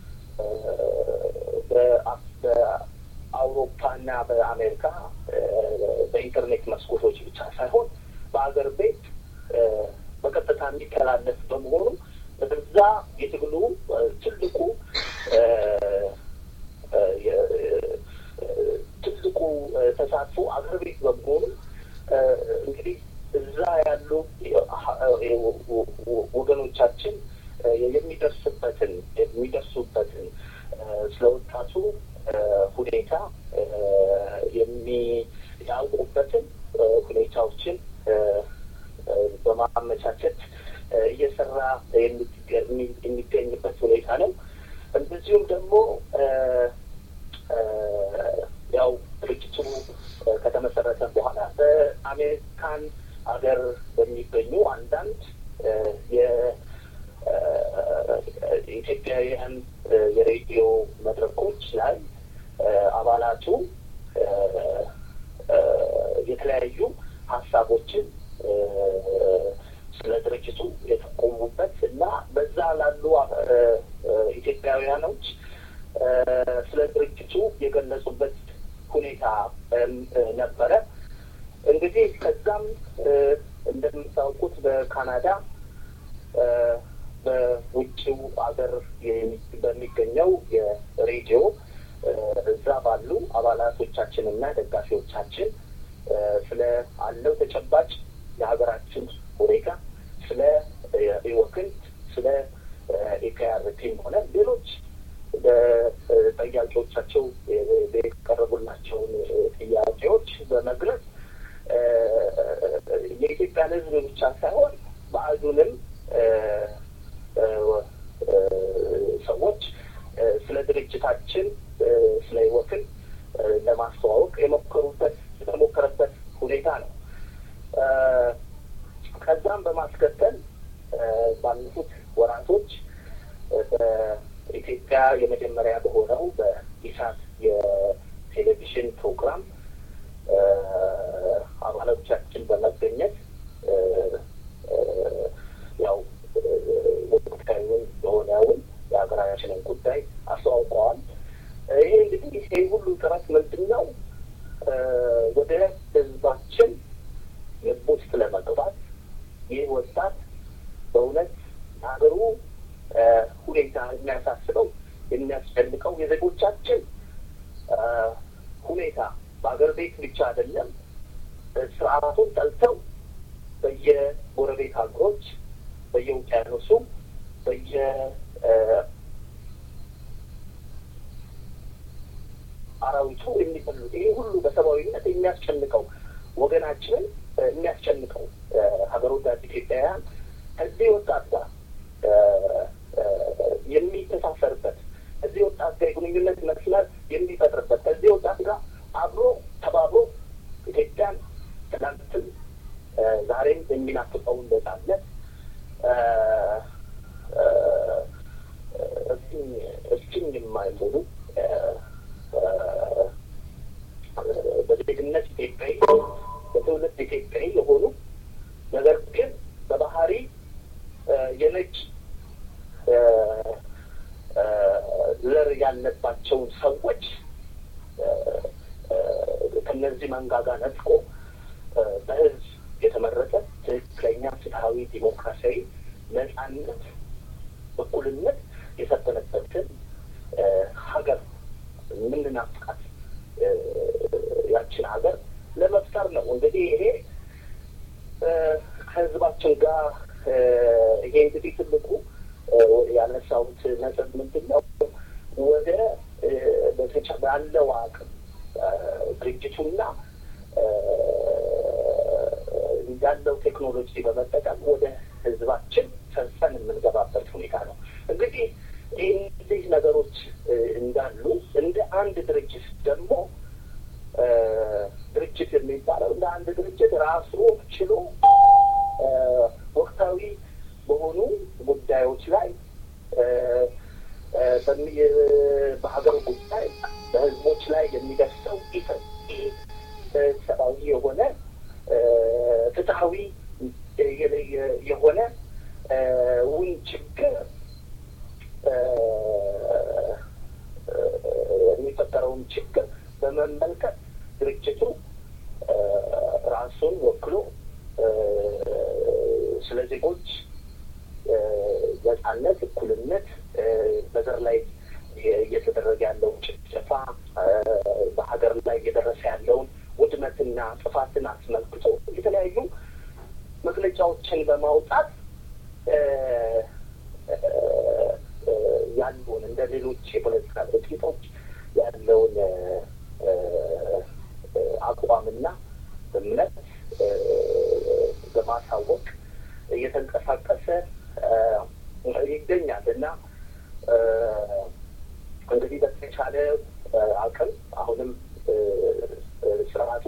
በአውሮፓና በአሜሪካ በኢንተርኔት መስኮቶች ብቻ ሳይሆን በሀገር ቤት በቀጥታ የሚተላለፍ በመሆኑ በዛ የትግሉ ትልቁ ትልቁ ተሳትፎ አገር ቤት በመሆኑ እንግዲህ እዛ ያሉ ወገኖቻችን የሚደርስበትን የሚደርሱበትን ስለ ወጣቱ ሁኔታ የሚያውቁበትን ሁኔታዎችን በማመቻቸት እየሰራ የሚገኝበት ሁኔታ ነው። እንደዚሁም ደግሞ ያው ድርጅቱ ከተመሰረተ በኋላ በአሜሪካን ሀገር በሚገኙ አንዳንድ የኢትዮጵያውያን የሬዲዮ መድረኮች ላይ አባላቱ የተለያዩ ሀሳቦችን ስለ ድርጅቱ የተቆሙበት እና በዛ ላሉ ኢትዮጵያውያኖች ስለ ድርጅቱ የገለጹበት ሁኔታ ነበረ። እንግዲህ ከዛም እንደምታውቁት በካናዳ በውጭው ሀገር በሚገኘው የሬዲዮ እዛ ባሉ አባላቶቻችን እና ደጋፊዎቻችን ስለ አለው ተጨባጭ የሀገራችን ሁኔታ ስለ ኢወክንት ስለ ኢፒአርፒም ሆነ ሌሎች በጠያቂዎቻቸው የቀረቡላቸውን ጥያቄዎች በመግለጽ የኢትዮጵያን ሕዝብ ብቻ ሳይሆን በአዙንም ሰዎች ስለ ድርጅታችን ስለ ህይወትን ለማስተዋወቅ የሞከሩበት የተሞከረበት ሁኔታ ነው። ከዛም በማስከተል ባለፉት ወራቶች በኢትዮጵያ የመጀመሪያ በሆነው በኢሳት የቴሌቪዥን ፕሮግራም አባሎቻችን በመገኘት ያው ወቅታዊውን የሆነውን የሀገራችንን ጉዳይ አስተዋውቀዋል። ይሄ እንግዲህ ይሄ ሁሉ ጥረት ምንድን ነው? ወደ ህዝባችን ልብ ውስጥ ለመግባት ይህ ወጣት በእውነት ሀገሩ ሁኔታ የሚያሳስበው የሚያስጨንቀው የዜጎቻችን ሁኔታ በሀገር ቤት ብቻ አይደለም፣ ስርዓቱን ጠልተው በየጎረቤት ሀገሮች በየውቅያኖሱ በየ አራዊቱ የሚበሉት ይሄ ሁሉ በሰብአዊነት የሚያስጨንቀው ወገናችንን የሚያስጨንቀው ሀገር ወዳድ ኢትዮጵያውያን ከዚህ ወጣት ጋር ዛሬም የሚናፍቀውን ነጻነት እፍኝ የማይሞሉ በዜግነት ኢትዮጵያዊ በትውልድ ኢትዮጵያዊ የሆኑ ነገር ግን በባህሪ የነጭ ዘር ያለባቸውን ሰዎች ከነዚህ መንጋጋ ነጥቆ በህዝብ የተመረጠ ትክክለኛ ፍትሀዊ ዲሞክራሲያዊ ነጻነት፣ እኩልነት የሰፈነበትን ሀገር የምንናፍቃት ያችን ሀገር ለመፍጠር ነው። እንግዲህ ይሄ ከህዝባችን ጋር ይሄ እንግዲህ ትልቁ ያነሳሁት ነጥብ ምንድን ነው? ወደ ባለው አቅም ድርጅቱና ያለው ቴክኖሎጂ በመጠቀም ወደ ህዝባችን ሰርጸን የምንገባበት ሁኔታ ነው። እንግዲህ እነዚህ ነገሮች እንዳሉ እንደ አንድ ድርጅት ደግሞ ድርጅት የሚባለው እንደ አንድ ድርጅት ራሱ ችሎ ወቅታዊ በሆኑ ጉዳዮች ላይ በሀገር ጉዳይ በህዝቦች ላይ የሚደርሰው ሰብአዊ የሆነ ፍትሀዊ የሆነ ውን ችግር የሚፈጠረውን ችግር በመመልከት ድርጅቱ ራሱን ወክሎ ስለ ዜጎች ነጻነት፣ እኩልነት፣ በዘር ላይ እየተደረገ ያለውን ጭፍጨፋ፣ በሀገር ላይ እየደረሰ ያለውን ውድመትና ጥፋትን አስመልክቶ የተለያዩ መግለጫዎችን በማውጣት ያለውን እንደ ሌሎች የፖለቲካ ድርጅቶች ያለውን አቋምና እምነት በማሳወቅ እየተንቀሳቀሰ ይገኛል እና እንግዲህ በተቻለ አቅም አሁንም ስርዓቱ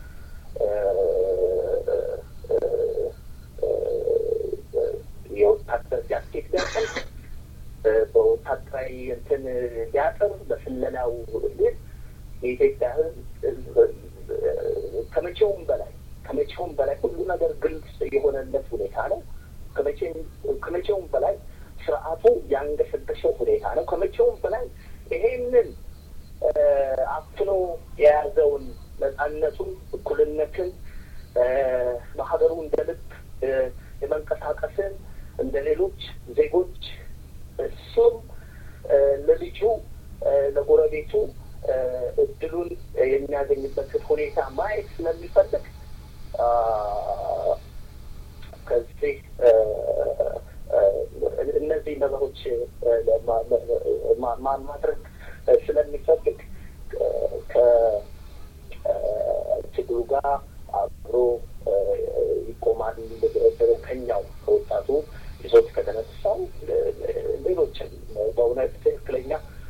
የወታደር ጃኬት ሊያጠል በወታደራዊ እንትን ሊያጥር በስለላው ሊል የኢትዮጵያ ሕዝብ ከመቼውም በላይ ከመቼውም በላይ ሁሉ ነገር ግልጽ የሆነለት ሁኔታ ነው። ከመቼውም በላይ ስርዓቱ ያንገሸገሸው ሁኔታ ነው። ከመቼውም በላይ ይሄንን አፍኖ የያዘውን ነጻነቱን፣ እኩልነትን በሀገሩ እንደ ልብ የመንቀሳቀስን እንደ ሌሎች ዜጎች እሱም ለልጁ ለጎረቤቱ እድሉን የሚያገኝበትን ሁኔታ ማየት ስለሚፈልግ ከዚህ እነዚህ ነገሮች ማድረግ ስለሚፈልግ ከትግሉ ጋር አብሮ ይቆማል። ከኛው ከወጣቱ ይዞት ከተነሳው ሌሎችም በእውነት ትክክለኛ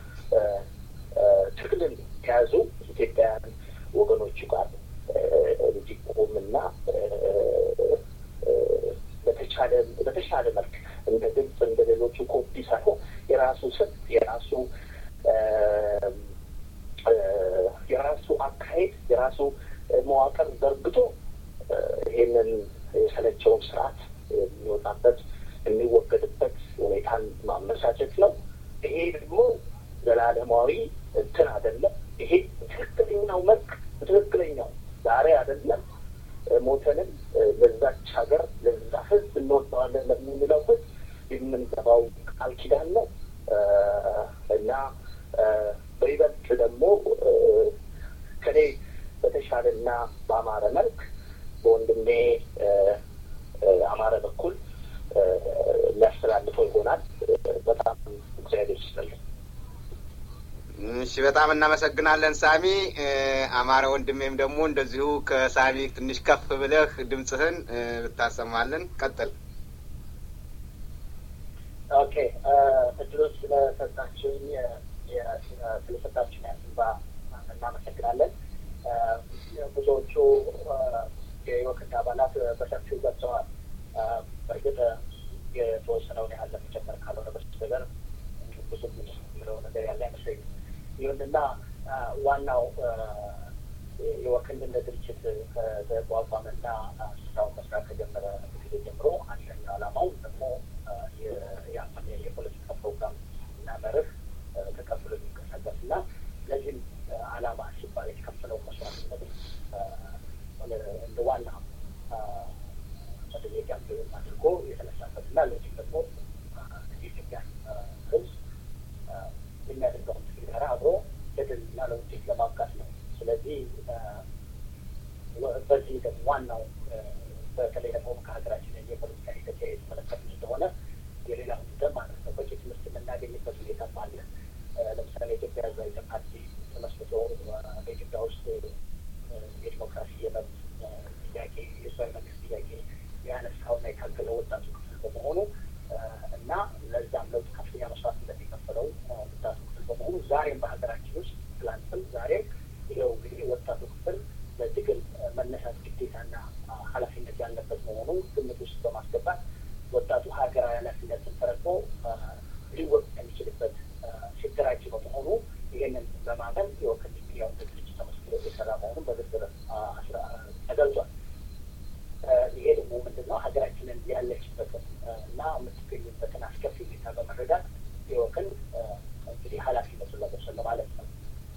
ትግልን ከያዙ ኢትዮጵያውያን ወገኖቹ ጋር እንዲቆምና በተቻለ በተሻለ መልክ እንደ ግብጽ እንደ ሌሎቹ ኮፒ ሳይሆን የራሱ ስም የራሱ የራሱ አካሄድ የራሱ መዋቅር ዘርግቶ ይህንን የሰለቸውን ስርዓት የሚወጣበት የሚወገድበት ሁኔታን ማመቻቸት ነው። ይሄ ደግሞ ዘላለማዊ እንትን አይደለም። ይሄ ትክክለኛው መልክ ትክክለኛው ዛሬ አይደለም። ሞተንም ለዛች ሀገር ለዛ ህዝብ እንወደዋለን ለምንለው ህዝብ የምንገባው ቃል ኪዳን ነው እና በይበልጥ ደግሞ ከኔ በተሻለና በአማረ መልክ በወንድሜ አማረ በኩል ሊያስተላልፈው ይሆናል። በጣም እግዚአብሔር ይስጥልኝ። እሺ፣ በጣም እናመሰግናለን ሳሚ። አማረ ወንድሜም ደግሞ እንደዚሁ ከሳሚ ትንሽ ከፍ ብለህ ድምፅህን ብታሰማልን። ቀጥል። ኦኬ፣ እድሎች ስለሰጣችሁኝ ስለሰጣችሁኝ ያስባ እናመሰግናለን። ብዙዎቹ የወክንድ አባላት በሰፊው ገልጸዋል። በእርግጥ የተወሰነውን ያህል ለመጨመር ካልሆነ በስተቀር ብዙም የምለው ነገር ያለ አይመስለኝም። ይሁንና ዋናው የወክንድ እንደ ድርጅት ከተቋቋመና ስራውን መስራት ከጀመረ ጊዜ ጀምሮ አንደኛው ዓላማው ደግሞ የአመን የፖለቲካ ፕሮግራም እና መርህ ተቀብሎ የሚንቀሳቀስ እና ለዚህም ዓላማ ሲባል የተከፈለው መስዋዕትነት እንደ ዋና መጠየቂያ አድርጎ የተነሳበት እና ለዚህም ደግሞ የኢትዮጵያን ሕዝብ የሚያደርገውን ትግል ጋር አብሮ ለድልና ለውጤት ለማብቃት ነው። ስለዚህ በዚህ ደግሞ ዋናው በተለይ ደግሞ ከሀገራችን የፖለቲካ ሂደት የተመለከቱ ስለሆነ የሌላው ጉዳይ ማለት ነው። በቂ ትምህርት የምናገኝበት ሁኔታም አለ። ለምሳሌ ኢትዮጵያ ህዝባዊ ፓርቲ ተመስርቶ በኢትዮጵያ ውስጥ የዲሞክራሲ የመብት ጥያቄ የህዝባዊ መንግስት ጥያቄ ያነሳውና የታገለው ወጣቱ ክፍል በመሆኑ እና ለዛም ለውጥ ከፍተኛ መስዋዕትነት የከፈለው ወጣቱ ክፍል በመሆኑ ዛሬም በሀገራችን ውስጥ ትላንትም ዛሬም ይኸው እንግዲህ ወጣቱ ክፍል ለትግል መነሳት ግዴታና ኃላፊነት ያለበት መሆኑ ግምት ውስጥ በማስገባት ወጣቱ ሀገራዊ ኃላፊነትን ተረድቶ ሊወቅ የሚችልበት ሲደራጅ በመሆኑ ይህንን በማመን የወክል ሚዲያው ድርጅት ተመስሎ የሰራ መሆኑን በዝርዝር ተገልጿል። ይሄ ደግሞ ምንድን ነው ሀገራችንን ያለችበትን እና የምትገኝበትን አስከፊ ሁኔታ በመረዳት የወክል እንግዲህ ኃላፊነቱን ለመውሰድ ማለት ነው።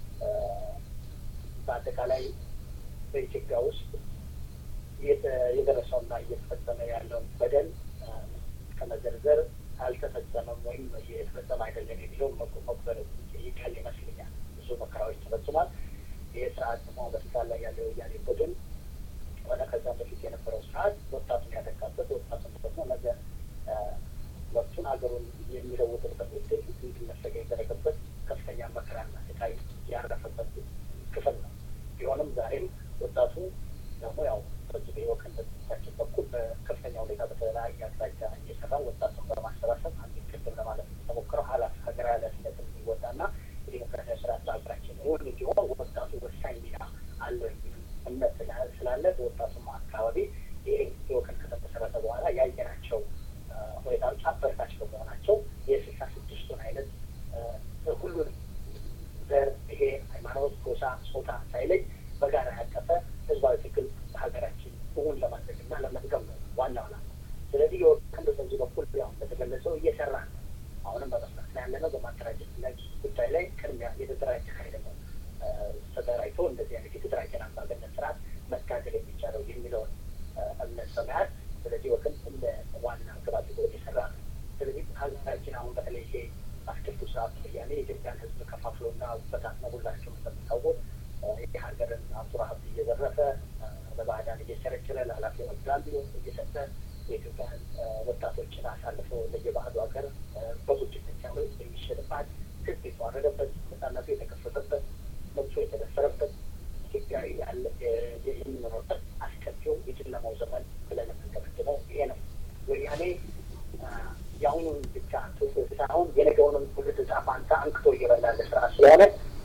በአጠቃላይ በኢትዮጵያ ውስጥ የደረሰውና እየተፈጸመ ያለውን በደል ከመዘርዘር አልተፈጸመም ወይም የተፈጸመ አይደለም የሚለውን መቁጠር ይቀል ይመስለኛል። ብዙ መከራዎች ተፈጽሟል። ይህ ስርዓት ደግሞ በስልጣን ላይ ያለው የወያኔ ቡድን ሆነ ከዛ በፊት የነበረው ስርዓት ወጣቱን ያጠቃበት፣ ወጣቱን ደግሞ ነገ ወቅቱን ሀገሩን የሚለውጥበት ውጤት እንዲነፈገ የተደረገበት ከፍተኛ መከራና ስቃይ ያረፈበት ክፍል ነው። ቢሆንም ዛሬም ወጣቱ ደግሞ ያው በዚህ በወከን በድርጅታችን በኩል በከፍተኛ ሁኔታ በተለያየ አቅጣጫ እየሰራ ወጣቱን በማሰባሰብ አንድ ቅድም ለማለት የተሞክረው ኃላፊ ሀገራዊ ኃላፊነትን እንዲወጣና የዲሞክራሲያዊ ስርዓት በሀገራችን እውን እንዲሆን ወጣቱ ወሳኝ ሚና አለው የሚል እምነት ስላለ በወጣቱም አካባቢ ይህ የወከን ከተመሰረተ በኋላ ያየናቸው ሁኔታዎች አበረታች በመሆናቸው የስልሳ ስድስቱን አይነት ሁሉንም ዘር፣ ብሔር፣ ሃይማኖት፣ ጎሳ፣ ጾታ ሳይለይ በጋራ ያቀፈ ህዝባዊ ትግል በሀገራችን እውን ለማድረግ እና ለመድገም ነው ዋናው ዓላማ። ስለዚህ የወከን በዚህ በኩል ያው እንደተገለጸው እየሰራ ነው። አሁንም በመስራት ላይ ያለነው በማደራጀት ላይ ጉዳይ ላይ ቅድሚያ የተደራጀ ኃይል ነው ተደራጅቶ እንደዚህ አይነት የተደራጀን አምባገነን ስርዓት መታገል የሚቻለው የሚለውን እምነት በመያዝ ስለዚህ ወክል እንደ ዋና ግብ አድርጎ እየሰራ ነው። ስለዚህ ሀገራችን አሁን በተለይ ይሄ አስከፊው ስርዓት ወያኔ የኢትዮጵያን ህዝብ ከፋፍሎና በታትኖ ሁላቸውም እንደምታውቁት የሀገርን ሀብቱራ ሀብት እየዘረፈ ለባዕዳን እየቸረቸረ ለኃላፊ ወዳሉ እየሰጠ የኢትዮጵያን ወጣቶችን አሳልፎ ለየባህሉ ሀገር በቁጭት ብቻ የሚሸጥባት ህዝብ የተዋረደበት ነጻነቱ የተከፈተበት መብቶ የተደፈረበት ኢትዮጵያዊ ያለ የሚኖርበት አስከፊው የጨለማው ዘመን ብለን የምንገመግመው ይሄ ነው። ወያኔ የአሁኑን ብቻ ትውልድ ሳይሆን የነገውንም ትውልድ ዕጣ ፈንታ አንክቶ እየበላ ያለ ስርዓት ስለሆነ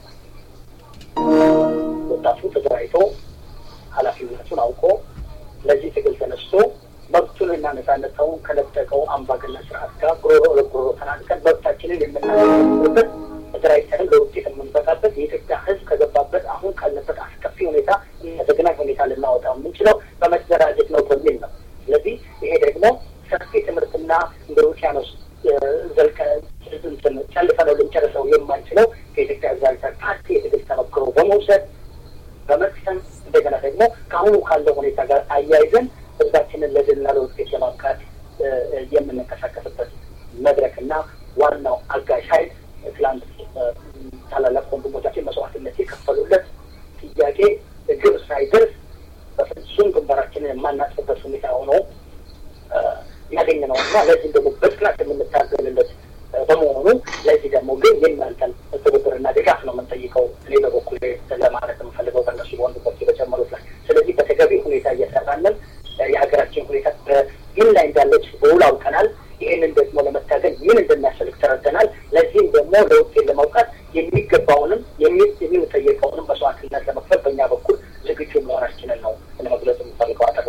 ወጣቱ ተደራጅቶ ኃላፊነቱን አውቆ ለዚህ ትግል ተነስቶ መብቱንና ነጻነታውን ከነጠቀው አምባገነን ስርዓት ጋር ጉሮሮ ለጉሮሮ ተናንቀን መብታችንን የምናገኝበት ተደራጅተንም ለውጤት የምንበቃበት የኢትዮጵያ ሕዝብ ከገባበት አሁን ካለበት አስከፊ ሁኔታ ዘግናኝ ሁኔታ ልናወጣው የምንችለው በመደራጀት ነው በሚል ነው። ስለዚህ ይሄ ደግሞ ሰፊ ትምህርትና እንደ ውቅያኖስ ዘልቀ ጨልፈነው ልንጨርሰው የማንችለው ከኢትዮጵያ ሕዝባዊ ፓርቲ የትግል ተመክሮ በመውሰድ በመቅሰም እንደገና ደግሞ ከአሁኑ ካለው ሁኔታ ጋር አያይዘን ህዝባችንን ለድልና ለውጤት ለማብቃት የምንንቀሳቀስበት መድረክና ዋናው አጋዥ ኃይል ትላንት ታላላቅ ወንድሞቻችን መስዋዕትነት የከፈሉለት ጥያቄ ግብ ሳይደርስ በፍጹም ግንባራችንን የማናጥፍበት ሁኔታ ሆኖ ያገኘ ነው እና ለዚህም ደግሞ በጽናት የምንታገልለት በመሆኑ ለዚህ ደግሞ ግን የእናንተን ትብብርና ድጋፍ ነው የምንጠይቀው። እኔ በበኩል ለማለት የምፈልገው በእነሱ በወንድሞች በጨመሩት ላይ ስለዚህ በተገቢ ሁኔታ እየሰራለን የሀገራችን ሁኔታ ምን ላይ እንዳለች በውል አውቀናል። ይህንን ደግሞ ለመታገል ምን እንደሚያስፈልግ ተረድተናል። ለዚህም ደግሞ ለውጤት ለማውቃት የሚገባውንም የምንጠየቀውንም መስዋዕትነት ለመክፈል በእኛ በኩል ዝግጁ መሆናችንን ነው ለመግለጽ የምፈልገው።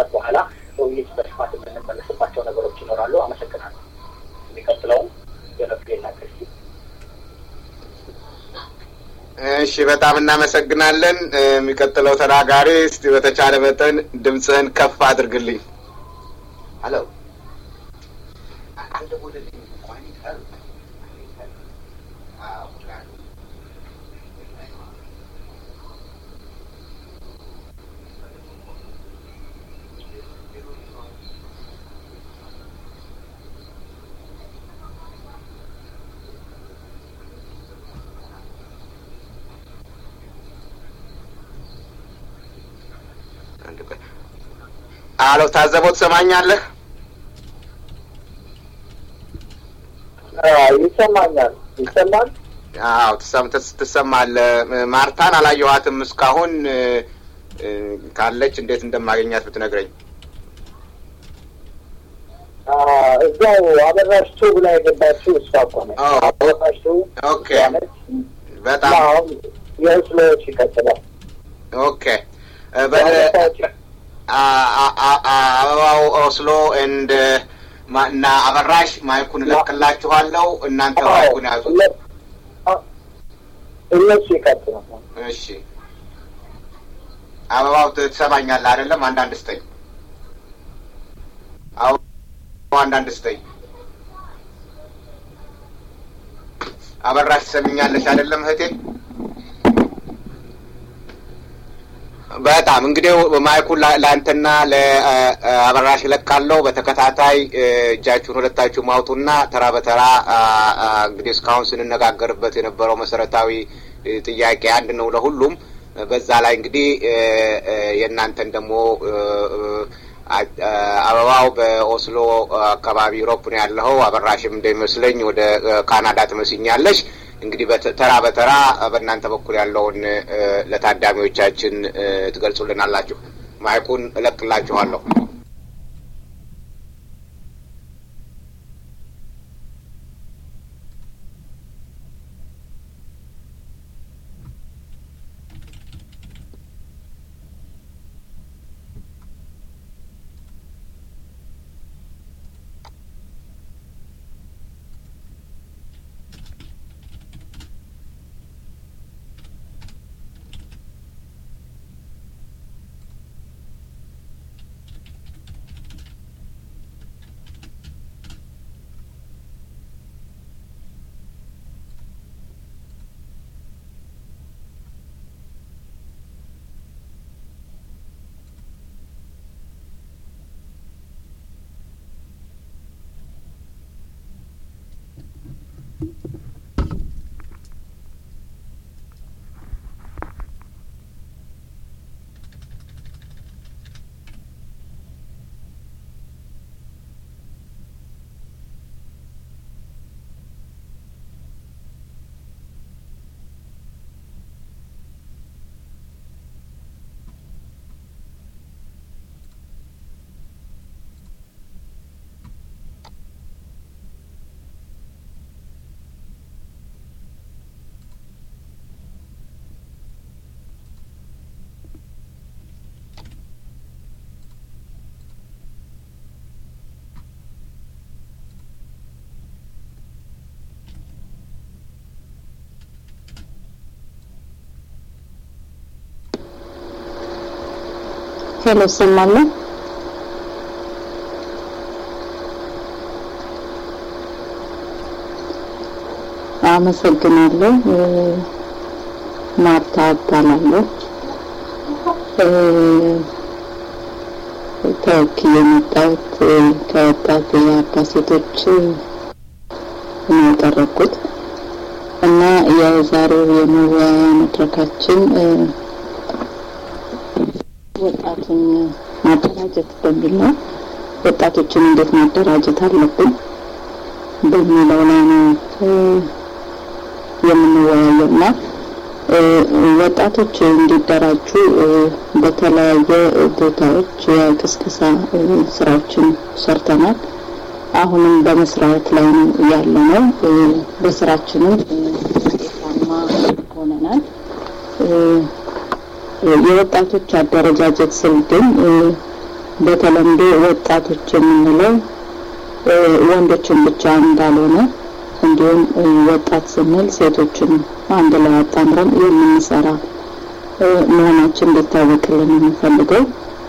ከጨረስንበት በኋላ ውይይት በስፋት የምንመለስባቸው ነገሮች ይኖራሉ። አመሰግናለሁ። የሚቀጥለውም ገለፍሌና ክርስቲ እሺ፣ በጣም እናመሰግናለን። የሚቀጥለው ተናጋሪ እስቲ በተቻለ መጠን ድምፅህን ከፍ አድርግልኝ። ሄሎ አሎ፣ ታዘበው ትሰማኛለህ? ይሰማኛል። ይሰማል። አዎ ትሰም ትሰማለህ። ማርታን አላየኋትም እስካሁን ካለች እንዴት እንደማገኛት ብትነግረኝ። እዛው አበራሽ ቱብ ላይ የገባችው እሷ እኮ ነች። አበራሽ ቱብ ኦኬ፣ በጣም የስሎዎች ይቀጥላል። ኦኬ። አበባው ኦስሎ እንድ እና አበራሽ ማይኩን እለቅላችኋለሁ። እናንተ ማይኩን ያዙ። እነሱ ይቀጥላል። እሺ አበባው ትሰማኛለህ አይደለም? አንዳንድ ስጠኝ። አበባው አንዳንድ ስጠኝ። አበራሽ ትሰምኛለሽ አይደለም እህቴ? በጣም እንግዲህ ማይኩን ለአንተና ለአበራሽ እለቃለሁ። በተከታታይ እጃችሁን ሁለታችሁ ማውጡና ተራ በተራ እንግዲህ እስካሁን ስንነጋገርበት የነበረው መሰረታዊ ጥያቄ አንድ ነው ለሁሉም። በዛ ላይ እንግዲህ የእናንተን ደግሞ አበባው በኦስሎ አካባቢ ዩሮፕ ነው ያለኸው። አበራሽም እንደሚመስለኝ ወደ ካናዳ ትመስኛለሽ። እንግዲህ ተራ በተራ በእናንተ በኩል ያለውን ለታዳሚዎቻችን ትገልጹልናላችሁ። ማይኩን እለቅላችኋለሁ። ሄሎ እሰማለሁ። አመሰግናለሁ። ማርታ እባላለሁ። ተወክዬ የመጣሁት ከወጣት የአባ ሴቶች ነው የቀረብኩት እና የዛሬው የመወያያ መድረካችን ወጣቱን ማደራጀት በሚል ነው። ወጣቶችን እንዴት ማደራጀት አለብን በሚለው ላይ ነው የምንወያየው እና ወጣቶች እንዲደራጁ በተለያየ ቦታዎች የቅስቀሳ ስራዎችን ሰርተናል። አሁንም በመስራት ላይ ነው ያለ ነው። በስራችንም ውጤታማ ሆነናል። የወጣቶች አደረጃጀት ስል ግን በተለምዶ ወጣቶች የምንለው ወንዶችን ብቻ እንዳልሆነ እንዲሁም ወጣት ስንል ሴቶችን አንድ ላይ አጣምረን የምንሰራ መሆናችን እንዲታወቅልን የምንፈልገው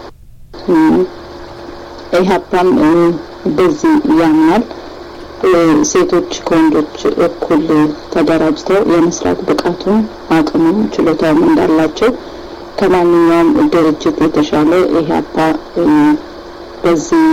ኢህአፓም በዚህ ያምናል። ሴቶች ከወንዶች እኩል ተደራጅተው የመስራት ብቃቱም አቅሙም ችሎታውም እንዳላቸው ከማንኛውም ድርጅት የተሻለ ኢህአፓ በዚህ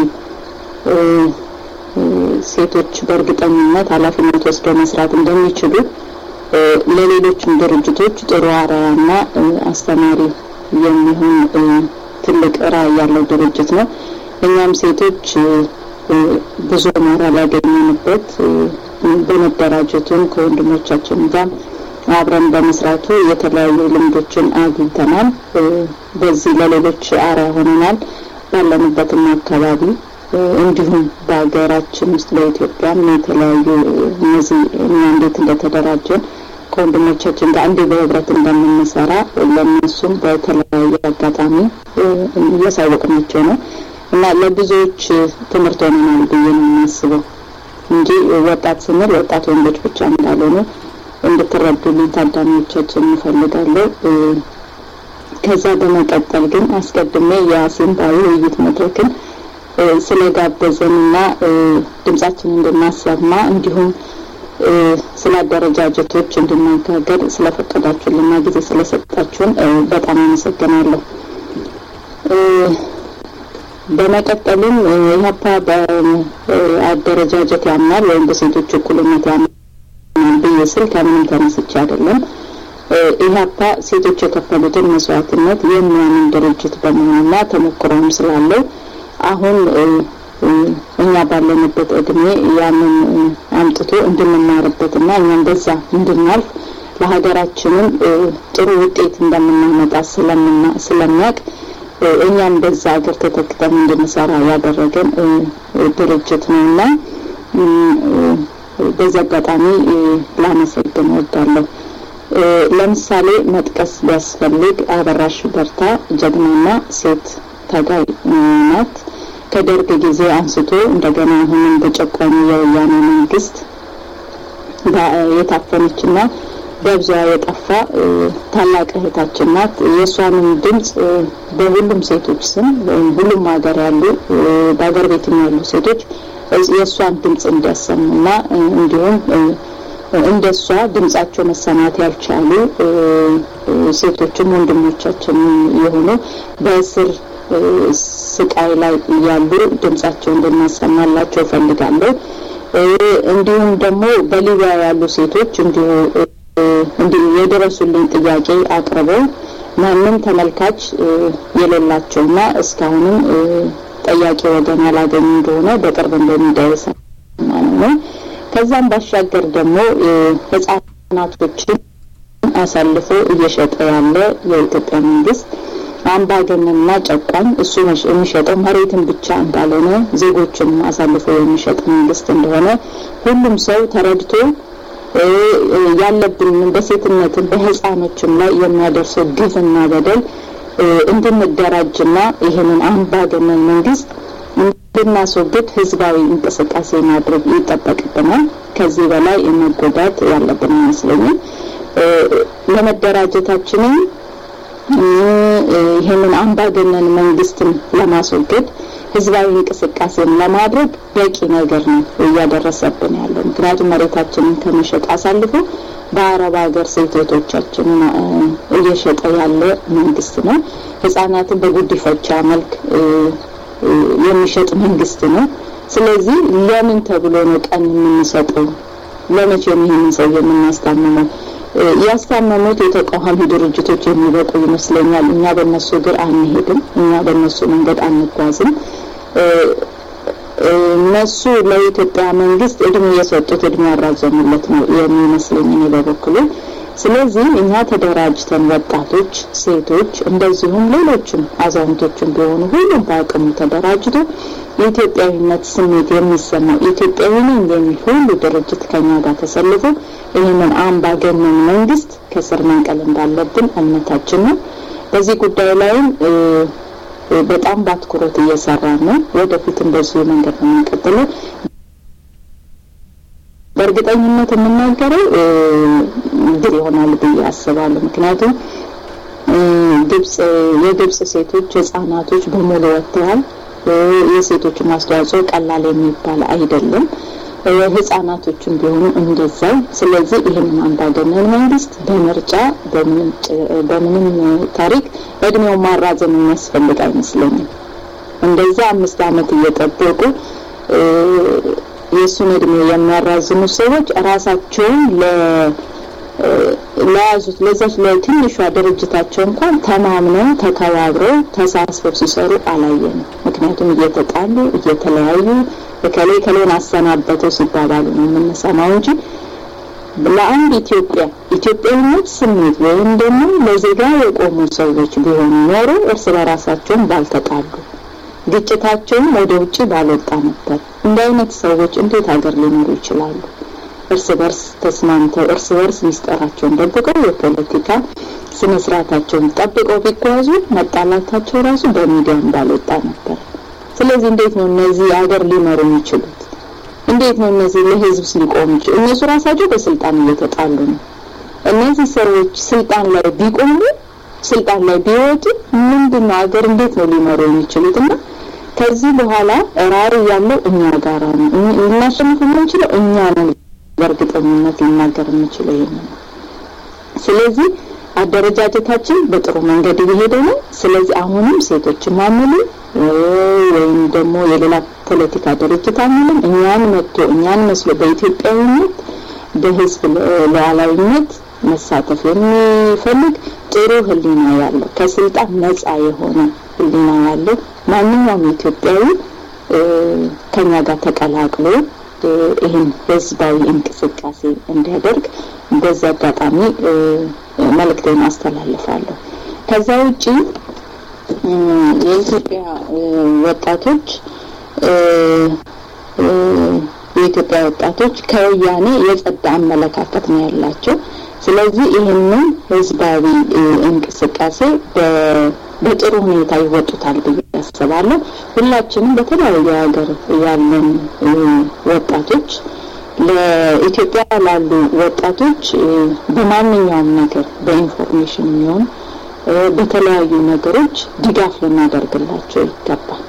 ሴቶች በእርግጠኝነት ኃላፊነት ወስደው መስራት እንደሚችሉ ለሌሎችም ድርጅቶች ጥሩ አርአያና አስተማሪ የሚሆን ትልቅ ራዕይ ያለው ድርጅት ነው። እኛም ሴቶች ብዙ ሞራል ያገኘንበት በመደራጀቱም ከወንድሞቻችን ጋር አብረን በመስራቱ የተለያዩ ልምዶችን አግኝተናል። በዚህ ለሌሎች አርአያ ሆነናል። ባለንበትም አካባቢ እንዲሁም በሀገራችን ውስጥ በኢትዮጵያም የተለያዩ እነዚህ እኛ እንዴት እንደተደራጀን ከወንድሞቻችን ጋር እንዴት በህብረት እንደምንሰራ ለእነሱም በተለያየ አጋጣሚ እያሳወቅናቸው ነው እና ለብዙዎች ትምህርት ሆነናል ብዬ ነው የማስበው እንጂ ወጣት ስንል ወጣት ወንዶች ብቻ እንዳልሆኑ እንድትረዱልኝ ታዳሚዎቻችን እንፈልጋለሁ። ከዛ በመቀጠል ግን አስቀድሜ የአሲምባዊ ውይይት መድረክን ስለጋበዘንና ድምጻችን እንድናሰማ እንዲሁም ስለ አደረጃጀቶች እንድናጋገር ስለፈቀዳችሁልና ጊዜ ስለሰጣችሁን በጣም አመሰግናለሁ። በመቀጠልም ኢህአፓ በአደረጃጀት ያምናል ወይም በሴቶች እኩልነት ያምናል ብዬ ስል ከምንም ተነስቼ አይደለም። ኢህአፓ ሴቶች የከፈሉትን መስዋዕትነት የሚያምን ድርጅት በመሆኑና ተሞክሮም ስላለው አሁን እኛ ባለንበት እድሜ ያንን አምጥቶ እንድንማርበትና እኛም በዛ እንድናልፍ ለሀገራችንም ጥሩ ውጤት እንደምናመጣ ስለሚያውቅ እኛም በዛ ሀገር ተተክተን እንድንሰራ ያደረገን ድርጅት ነው እና በዚህ አጋጣሚ ላመሰግን እወዳለሁ። ለምሳሌ መጥቀስ ቢያስፈልግ አበራሽ በርታ ጀግናና ሴት ታጋይ ናት። ከደርግ ጊዜ አንስቶ እንደገና አሁንም በጨቋኙ የወያኔ መንግስት የታፈነችና ደብዛ የጠፋ ታላቅ እህታችን ናት። የእሷንም ድምጽ በሁሉም ሴቶች ስም ሁሉም ሀገር ያሉ በሀገር ቤትም ያሉ ሴቶች የእሷን ድምጽ እንዲያሰሙና እንዲሁም እንደ እሷ ድምጻቸው መሰማት ያልቻሉ ሴቶችም ወንድሞቻችን የሆኑ በእስር ስቃይ ላይ እያሉ ድምጻቸው እንድናሰማላቸው እፈልጋለሁ። እንዲሁም ደግሞ በሊቢያ ያሉ ሴቶች እንዲሁ እንዲሁ የደረሱልኝ ጥያቄ አቅርበው ማንም ተመልካች የሌላቸውና እስካሁንም ጠያቂ ወገን ያላገኙ እንደሆነ በቅርብ እንደሚደርስ ነው። ከዛም ባሻገር ደግሞ ህጻናቶችን አሳልፎ እየሸጠ ያለ የኢትዮጵያ መንግስት አምባገነንና ጨቋኝ እሱ የሚሸጠው መሬትን ብቻ እንዳልሆነ ዜጎችን አሳልፎ የሚሸጥ መንግስት እንደሆነ ሁሉም ሰው ተረድቶ ያለብን በሴትነትም በህፃኖችም ላይ የሚያደርሰው ግፍና በደል እንድንደራጅና ይህንን አምባገነን መንግስት እንድናስወግድ ህዝባዊ እንቅስቃሴ ማድረግ ይጠበቅብናል። ከዚህ በላይ መጎዳት ያለብን አይመስለኝም። ለመደራጀታችንም ይህንን አምባገነን መንግስትን ለማስወገድ ህዝባዊ እንቅስቃሴን ለማድረግ በቂ ነገር ነው እያደረሰብን ያለው። ምክንያቱም መሬታችንን ከመሸጥ አሳልፎ በአረብ ሀገር ሴት እህቶቻችንን እየሸጠ ያለ መንግስት ነው። ህጻናትን በጉዲፈቻ መልክ የሚሸጥ መንግስት ነው። ስለዚህ ለምን ተብሎ ነው ቀን የምንሰጠው? ለመቼ ይህንን ሰው የምናስታምመው? ያስታመሙት የተቃዋሚ ድርጅቶች የሚበቁ ይመስለኛል። እኛ በእነሱ እግር አንሄድም። እኛ በእነሱ መንገድ አንጓዝም። እነሱ ለኢትዮጵያ መንግስት እድሜ የሰጡት እድሜ ያራዘሙለት ነው የሚመስለኝ እኔ በበኩሉ። ስለዚህ እኛ ተደራጅተን ወጣቶች፣ ሴቶች እንደዚሁም ሌሎችም አዛውንቶችም ቢሆኑ ሁሉም በአቅሙ ተደራጅቶ የኢትዮጵያዊነት ስሜት የሚሰማው ኢትዮጵያዊ ነኝ የሚል ሁሉ ድርጅት ከኛ ጋር ተሰልፎ ይህንን አምባገነን መንግስት ከስር መንቀል እንዳለብን እምነታችን ነው። በዚህ ጉዳይ ላይም በጣም በአትኩሮት እየሰራ ነው። ወደፊትም በዚሁ መንገድ ነው የምንቀጥለው። በእርግጠኝነት የምናገረው ድል ይሆናል ብዬ አስባለሁ። ምክንያቱም ግብጽ የግብጽ ሴቶች ህጻናቶች በሙሉ ወጥተዋል። የሴቶች ማስተዋጽኦ ቀላል የሚባል አይደለም። ህጻናቶችን ቢሆኑ እንደዛው። ስለዚህ ይህንን አምባገነን መንግስት በምርጫ በምንም ታሪክ እድሜው ማራዘም የሚያስፈልግ አይመስለኝም። እንደዛ አምስት አመት እየጠበቁ የእሱን እድሜ የሚያራዝሙ ሰዎች ራሳቸውን ለያዙት ለዛች ለትንሿ ድርጅታቸው እንኳን ተማምነው ተከባብረው ተሳስበው ሲሰሩ አላየንም። ምክንያቱም እየተጣሉ እየተለያዩ እከሌ ከሌን አሰናበተው ሲባባሉ ነው የምንሰማው እንጂ ለአንድ ኢትዮጵያ ኢትዮጵያዊነት ስሜት ወይም ደግሞ ለዜጋ የቆሙ ሰዎች ቢሆኑ ኖሮ እርስ በራሳቸውን ባልተጣሉ ግጭታቸውም ወደ ውጭ ባልወጣ ነበር። እንደ አይነት ሰዎች እንዴት ሀገር ሊኖሩ ይችላሉ? እርስ በርስ ተስማምተው እርስ በርስ ሚስጥራቸውን ደብቀው የፖለቲካ ስነ ስርዓታቸውን ጠብቀው ቢጓዙ መጣላታቸው ራሱ በሚዲያም ባልወጣ ነበር። ስለዚህ እንዴት ነው እነዚህ ሀገር ሊመሩ የሚችሉት? እንዴት ነው እነዚህ ለህዝብ ሊቆሙ ይችሉ? እነሱ ራሳቸው በስልጣን እየተጣሉ ነው። እነዚህ ሰዎች ስልጣን ላይ ቢቆሙ ስልጣን ላይ ቢወጡ ምንድን ነው ሀገር እንዴት ነው ሊመሩ የሚችሉት? እና ከዚህ በኋላ ራዕይ ያለው እኛ ጋራ ነው። ልናሸንፍ የምንችለው እኛ ነን። በእርግጠኝነት ልናገር የምችለው ይሄን ነው። ስለዚህ አደረጃጀታችን በጥሩ መንገድ እየሄደ ነው። ስለዚህ አሁንም ሴቶች ማምሉ ወይም ደግሞ የሌላ ፖለቲካ ድርጅት አምልም እኛን መጥቶ እኛን መስሎ በኢትዮጵያዊነት በህዝብ ሉዓላዊነት መሳተፍ የሚፈልግ ጥሩ ህሊና ያለው ከስልጣን ነጻ የሆነ ህሊና ያለው ማንኛውም ኢትዮጵያዊ ከኛ ጋር ተቀላቅሎ ይህን ህዝባዊ እንቅስቃሴ እንዲያደርግ በዚህ አጋጣሚ መልእክቴን አስተላልፋለሁ። ከዛ ውጪ የኢትዮጵያ ወጣቶች የኢትዮጵያ ወጣቶች ከወያኔ የጸዳ አመለካከት ነው ያላቸው። ስለዚህ ይህንን ህዝባዊ እንቅስቃሴ በጥሩ ሁኔታ ይወጡታል ብዬ አስባለሁ። ሁላችንም በተለያየ ሀገር ያለን ወጣቶች ለኢትዮጵያ ላሉ ወጣቶች በማንኛውም ነገር በኢንፎርሜሽን የሚሆን በተለያዩ ነገሮች ድጋፍ ልናደርግላቸው ይገባል።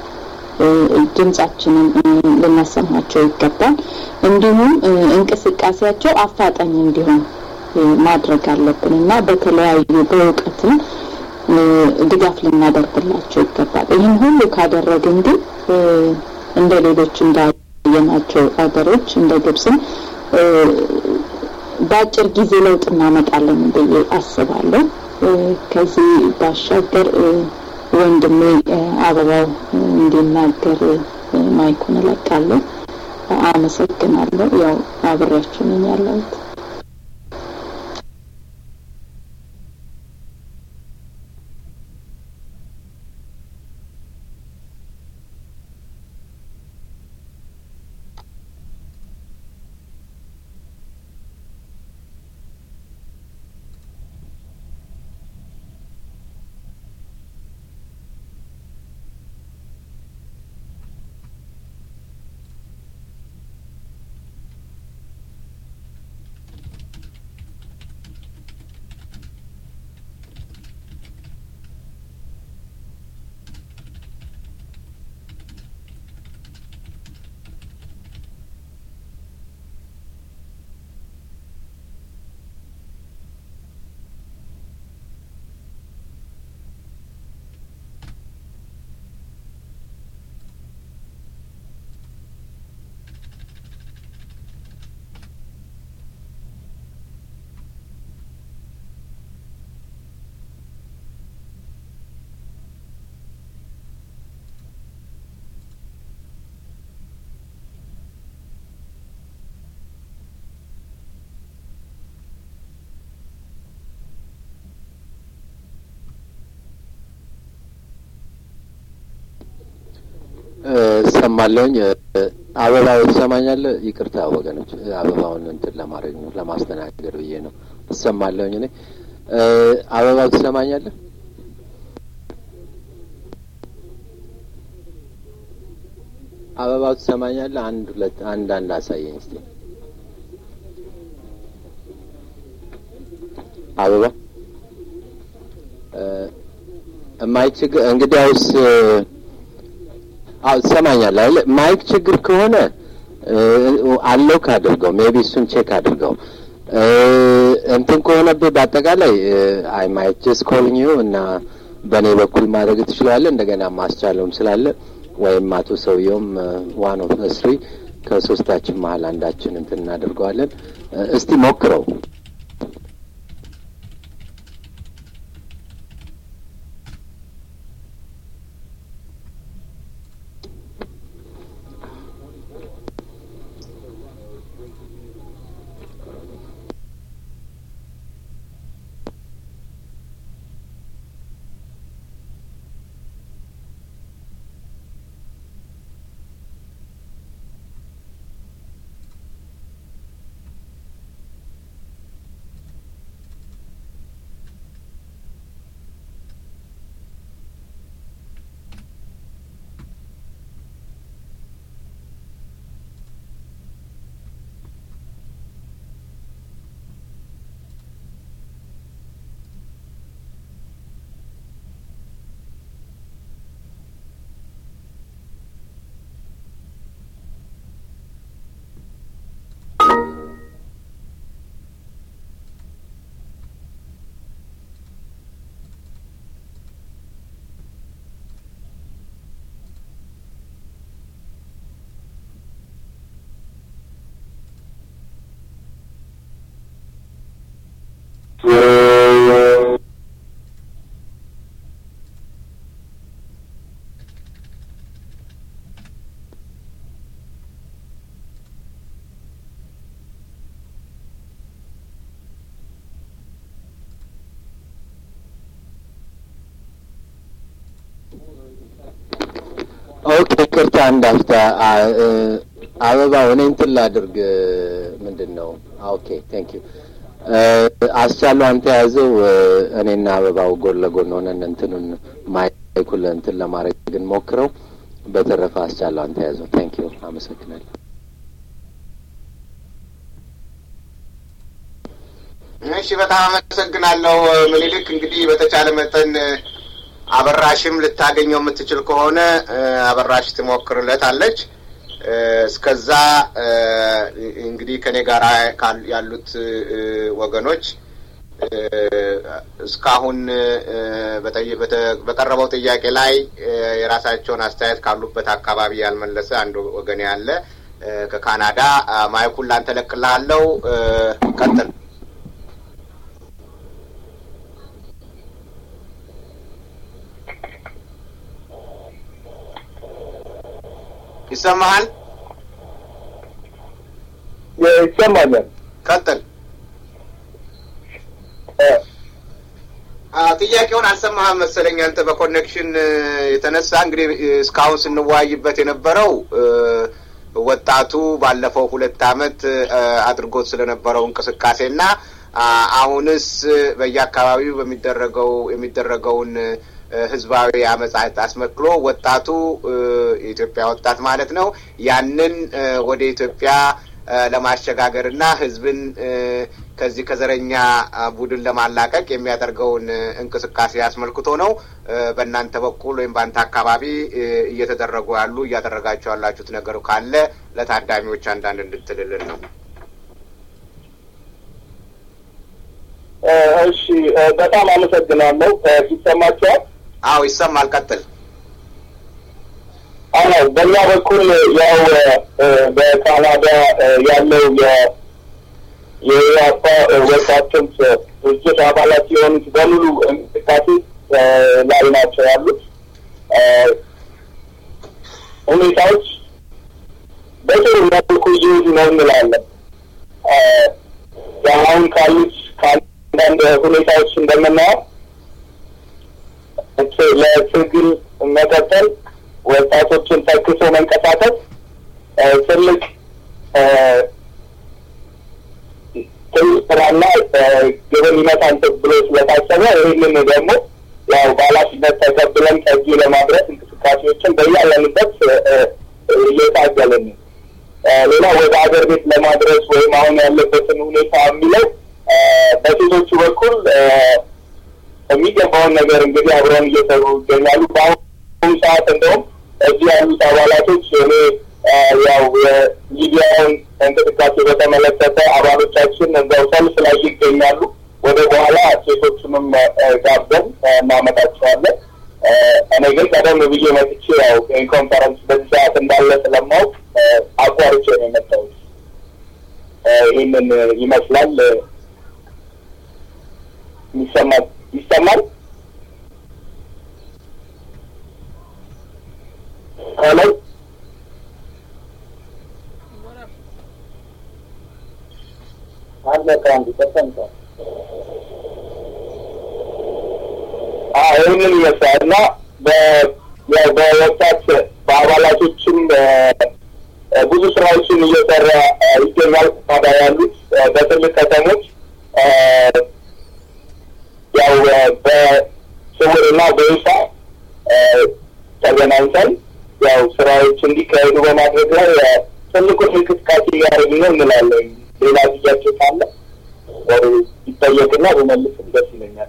ድምጻችንን ልናሰማቸው ይገባል። እንዲሁም እንቅስቃሴያቸው አፋጣኝ እንዲሆን ማድረግ አለብን እና በተለያዩ በእውቀትም ድጋፍ ልናደርግላቸው ይገባል። ይህን ሁሉ ካደረግን ግን እንደ ሌሎች እንዳየናቸው ሀገሮች እንደ ግብፅም በአጭር ጊዜ ለውጥ እናመጣለን ብዬ አስባለሁ። ከዚህ ባሻገር ወንድሜ አበባው እንዲናገር ማይኩን እለቃለሁ። አመሰግናለሁ። ያው አብሬያችሁ ነኝ ያለሁት። እሰማለሁኝ። አበባው ትሰማኛለህ? ይቅርታ ወገኖች፣ አበባውን እንትን ለማድረግ ነው ለማስተናገድ ብዬ ነው። እሰማለሁኝ። እኔ አበባው ትሰማኛለህ? አበባው ትሰማኛለህ? አንድ ሁለት አንድ አንድ አሳየኝ እስቲ አበባ ማይክ ችግር እንግዲያውስ አዎ ትሰማኛለህ አይደል? ማይክ ችግር ከሆነ አለው ካድርገው ሜቢ እሱን ቼክ አድርገው እንትን ከሆነብህ በአጠቃላይ አይ ማይክ ጀስት ኮሊንግ ዩ እና በእኔ በኩል ማድረግ ትችላለህ። እንደገና ማስቻለውም ስላለ ወይም አቶ ሰውየውም ዋን ኦፍ ስሪ ከሶስታችን መሀል አንዳችን እንትን እናደርገዋለን። እስቲ ሞክረው። ኦኬ ቅርታ እንዳፍታ አበባው እኔ እንትን ላድርግ ምንድን ነው ኦኬ ቴንክ ዩ አስቻለው አንተ ያዘው እኔና አበባው ጎን ለጎን ሆነን እንትኑን ማይኩል እንትን ለማድረግ ግን ሞክረው በተረፈ አስቻለው አንተ ያዘው ቴንክ ዩ አመሰግናለሁ እሺ በጣም አመሰግናለሁ ምኒልክ እንግዲህ በተቻለ መጠን አበራሽም ልታገኘው የምትችል ከሆነ አበራሽ ትሞክርለት አለች እስከዛ እንግዲህ ከኔ ጋር ያሉት ወገኖች እስካሁን በቀረበው ጥያቄ ላይ የራሳቸውን አስተያየት ካሉበት አካባቢ ያልመለሰ አንድ ወገን ያለ ከካናዳ ማይኩን ላንተ ለቅልሃለሁ ቀጥል ይሰማሃል? ይሰማኛል። ቀጥል። ጥያቄውን አልሰማህም መሰለኝ አንተ በኮኔክሽን የተነሳ እንግዲህ እስካሁን ስንወያይበት የነበረው ወጣቱ ባለፈው ሁለት አመት አድርጎት ስለነበረው እንቅስቃሴና አሁንስ በየአካባቢው በሚደረገው የሚደረገውን ህዝባዊ አመጻ አስመክሎ ወጣቱ የኢትዮጵያ ወጣት ማለት ነው ያንን ወደ ኢትዮጵያ ለማሸጋገርና ህዝብን ከዚህ ከዘረኛ ቡድን ለማላቀቅ የሚያደርገውን እንቅስቃሴ አስመልክቶ ነው። በእናንተ በኩል ወይም በአንተ አካባቢ እየተደረጉ ያሉ እያደረጋቸው ያላችሁት ነገር ካለ ለታዳሚዎች አንዳንድ እንድትልልን ነው። እሺ፣ በጣም አመሰግናለሁ። ይሰማቸዋል? አዎ ይሰማል። ቀጥል። አዎ በእኛ በኩል ያው በካናዳ ያለው የኢያፓ ወጣቶች ድርጅት አባላት የሆኑት በሙሉ እንቅስቃሴ ላይ ናቸው ያሉት። ሁኔታዎች በጥሩ መልኩ እየሄዱ ነው እንላለን። አሁን ካሉት ከአንዳንድ ሁኔታዎች እንደምናየው ለትግል መቀጠል ወጣቶችን ተክሶ መንቀሳቀስ ትልቅ ትልቅ ስራና ግብን ይመታል ብሎ ስለታሰበ ይህንን ደግሞ ያው በኃላፊነት ተቀብለን ከዚህ ለማድረስ እንቅስቃሴዎችን በያለንበት እየታገልን ነው። ሌላ ወደ ሀገር ቤት ለማድረስ ወይም አሁን ያለበትን ሁኔታ የሚለው በሴቶቹ በኩል የሚገባውን ነገር እንግዲህ አብረውን እየሰሩ ይገኛሉ። በአሁኑ ሰዓት እንደውም እዚህ ያሉት አባላቶች እኔ ያው የሚዲያውን እንቅስቃሴ በተመለከተ አባሎቻችን እዛው ሰልፍ ላይ ይገኛሉ። ወደ በኋላ ሴቶቹንም ጋብዘን እናመጣቸዋለን። እኔ ግን ቀደም ብዬ መጥቼ ያው ኮንፈረንስ በዚህ ሰዓት እንዳለ ስለማውቅ አቋርጬ ነው የመጣሁት። ይህንን ይመስላል። ይሰማል ይሰማል። ሄሎ አለቀ። አንድ ተሰምቷል። ይህንን ይመስላል እና ያው በወጣት በአባላቶችም ብዙ ስራዎችን እየሰራ ይገኛል። ታዲያ ያሉት በትልቅ ከተሞች ያው በስውርና በይፋ ተገናኝተን ያው ስራዎች እንዲካሄዱ በማድረግ ላይ ትልቁን እንቅስቃሴ እያደረግን ነው እንላለን። ሌላ ጥያቄ ካለ ይጠየቅና በመልስ ደስ ይለኛል።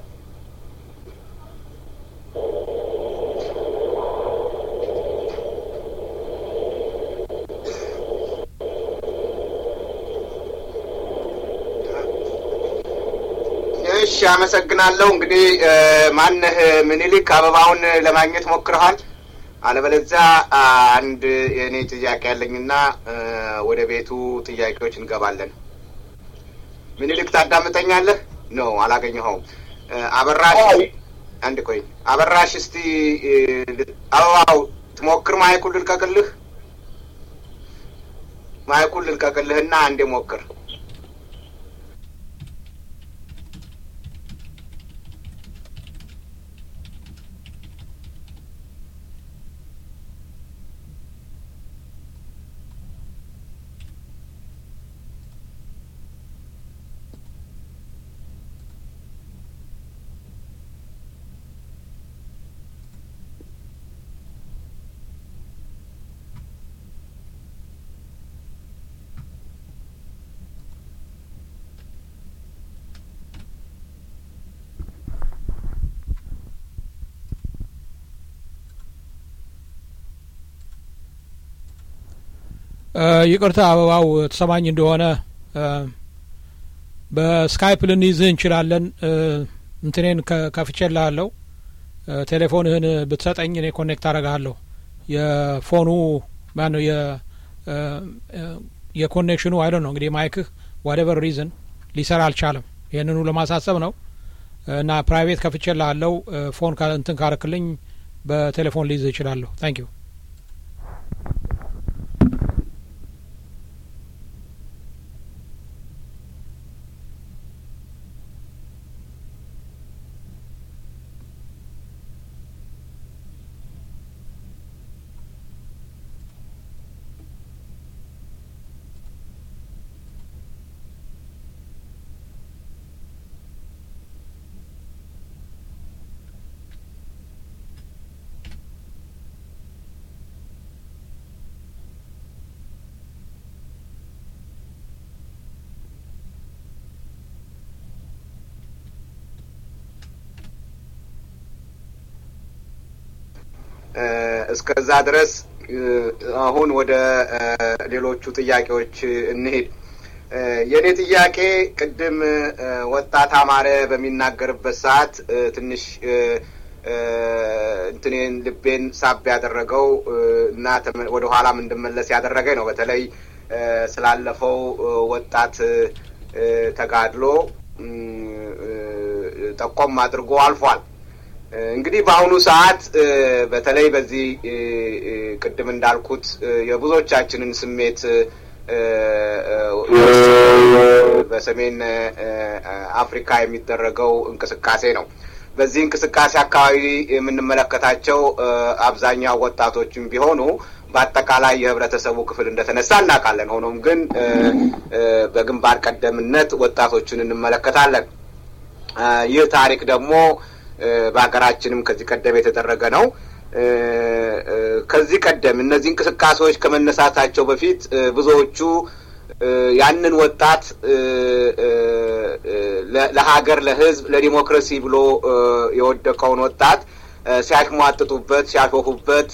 እሺ፣ አመሰግናለሁ። እንግዲህ ማነህ ምኒልክ አበባውን ለማግኘት ሞክረሃል? አለበለዚያ አንድ የእኔ ጥያቄ ያለኝና ወደ ቤቱ ጥያቄዎች እንገባለን። ምኒልክ ታዳምጠኛለህ? ነው አላገኘኸውም። አበራሽ አንድ ቆይ፣ አበራሽ እስቲ አበባው ትሞክር። ማይኩን ልልቀቅልህ፣ ማይኩን ልልቀቅልህና አንዴ ሞክር። ይቅርታ አበባው ተሰማኝ እንደሆነ በስካይፕ ልንይዝህ እንችላለን። እንትኔን ከፍቼልሃለሁ። ቴሌፎንህን ብትሰጠኝ እኔ ኮኔክት አደርግሃለሁ። የፎኑ ማነው የኮኔክሽኑ አይደ ነው እንግዲህ ማይክህ ዋደቨር ሪዝን ሊሰራ አልቻለም። ይህንኑ ለማሳሰብ ነው እና ፕራይቬት ከፍቼልሃለሁ። ፎን እንትን ካረክልኝ በቴሌፎን ሊይዝህ እችላለሁ። ታንክ ዩ እስከዛ ድረስ አሁን ወደ ሌሎቹ ጥያቄዎች እንሄድ። የእኔ ጥያቄ ቅድም ወጣት አማረ በሚናገርበት ሰዓት ትንሽ እንትኔን ልቤን ሳብ ያደረገው እና ወደ ኋላም እንድመለስ ያደረገኝ ነው። በተለይ ስላለፈው ወጣት ተጋድሎ ጠቆም አድርጎ አልፏል። እንግዲህ በአሁኑ ሰዓት በተለይ በዚህ ቅድም እንዳልኩት የብዙዎቻችንን ስሜት በሰሜን አፍሪካ የሚደረገው እንቅስቃሴ ነው። በዚህ እንቅስቃሴ አካባቢ የምንመለከታቸው አብዛኛው ወጣቶችም ቢሆኑ በአጠቃላይ የህብረተሰቡ ክፍል እንደተነሳ እናውቃለን። ሆኖም ግን በግንባር ቀደምነት ወጣቶችን እንመለከታለን። ይህ ታሪክ ደግሞ በሀገራችንም ከዚህ ቀደም የተደረገ ነው። ከዚህ ቀደም እነዚህ እንቅስቃሴዎች ከመነሳታቸው በፊት ብዙዎቹ ያንን ወጣት ለሀገር፣ ለሕዝብ፣ ለዲሞክራሲ ብሎ የወደቀውን ወጣት ሲያሽሟጥጡበት፣ ሲያሾፉበት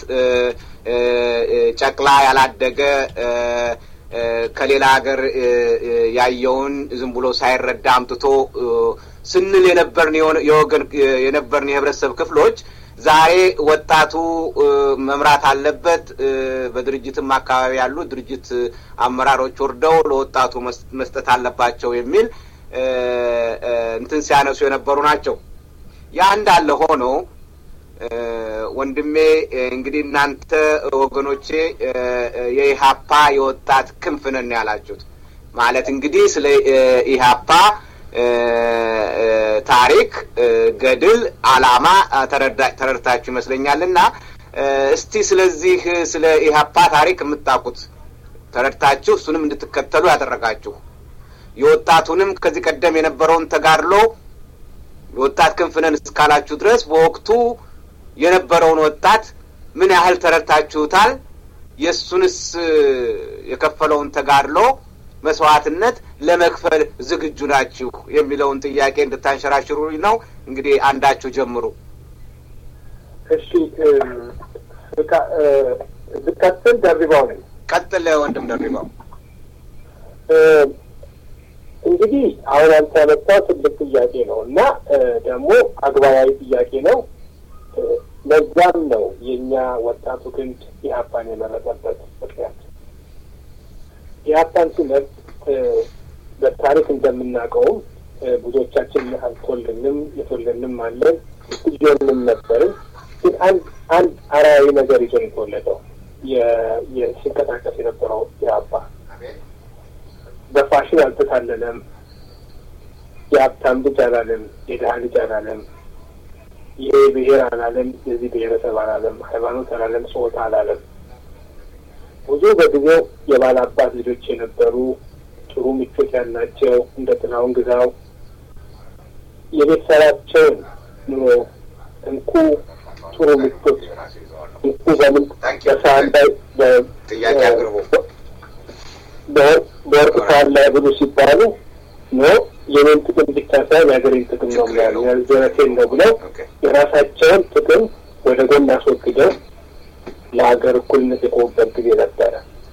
ጨቅላ ያላደገ ከሌላ ሀገር ያየውን ዝም ብሎ ሳይረዳ አምጥቶ ስንል የነበርን የወገን የነበርን የህብረተሰብ ክፍሎች ዛሬ ወጣቱ መምራት አለበት። በድርጅትም አካባቢ ያሉ ድርጅት አመራሮች ወርደው ለወጣቱ መስጠት አለባቸው የሚል እንትን ሲያነሱ የነበሩ ናቸው። ያ እንዳለ ሆኖ ወንድሜ እንግዲህ እናንተ ወገኖቼ የኢህአፓ የወጣት ክንፍ ነን ያላችሁት ማለት እንግዲህ ስለ ኢህአፓ ታሪክ፣ ገድል፣ አላማ ተረድታችሁ ይመስለኛል እና እስቲ ስለዚህ ስለ ኢህአፓ ታሪክ የምታውቁት ተረድታችሁ እሱንም እንድትከተሉ ያደረጋችሁ የወጣቱንም ከዚህ ቀደም የነበረውን ተጋድሎ የወጣት ክንፍ ነን እስካላችሁ ድረስ በወቅቱ የነበረውን ወጣት ምን ያህል ተረድታችሁታል? የእሱንስ የከፈለውን ተጋድሎ መስዋዕትነት ለመክፈል ዝግጁ ናችሁ የሚለውን ጥያቄ እንድታንሸራሽሩ ነው። እንግዲህ አንዳችሁ ጀምሩ። እሺ፣ ብቀጥል ደርባው ነኝ። ቀጥል ወንድም ደርባው። እንግዲህ አሁን አንተ ያመጣው ትልቅ ጥያቄ ነው እና ደግሞ አግባባዊ ጥያቄ ነው። ለዛም ነው የእኛ ወጣቱ ክንድ ኢህአፓን የመረጠበት ምክንያት። ኢህአፓን ሲመርጥ በታሪክ እንደምናውቀውም ብዙዎቻችን አልተወለድንም፣ የተወለድንም አለን፣ ልጆንም ነበርን። ግን አንድ አንድ አርአያዊ ነገር ይዞ የተወለደው ሲንቀሳቀስ የነበረው ኢህአፓ በፋሽን አልተታለለም። የሀብታም ልጅ አላለም፣ የድሀ ልጅ አላለም፣ ይሄ ብሔር አላለም፣ የዚህ ብሔረሰብ አላለም፣ ሃይማኖት አላለም፣ ጾታ አላለም። ብዙ በጊዜው የባላባት ልጆች የነበሩ ጥሩ ምቾት ያላቸው እንደ ጥላሁን ግዛው የቤተሰባቸውን ኑሮ እንኩ ጥሩ ምቾት እንኩ በምን በሳህን ላይ ጥያቄ አቅርቡ በወርቅ ሳህን ላይ ብሉ ሲባሉ ኖ የኔን ጥቅም ብቻ ሳይሆን የሀገሬን ጥቅም ነው ብለው የዘረቴን ነው ብለው የራሳቸውን ጥቅም ወደ ጎን አስወግደው ለሀገር እኩልነት የቆሙበት ጊዜ ነበረ።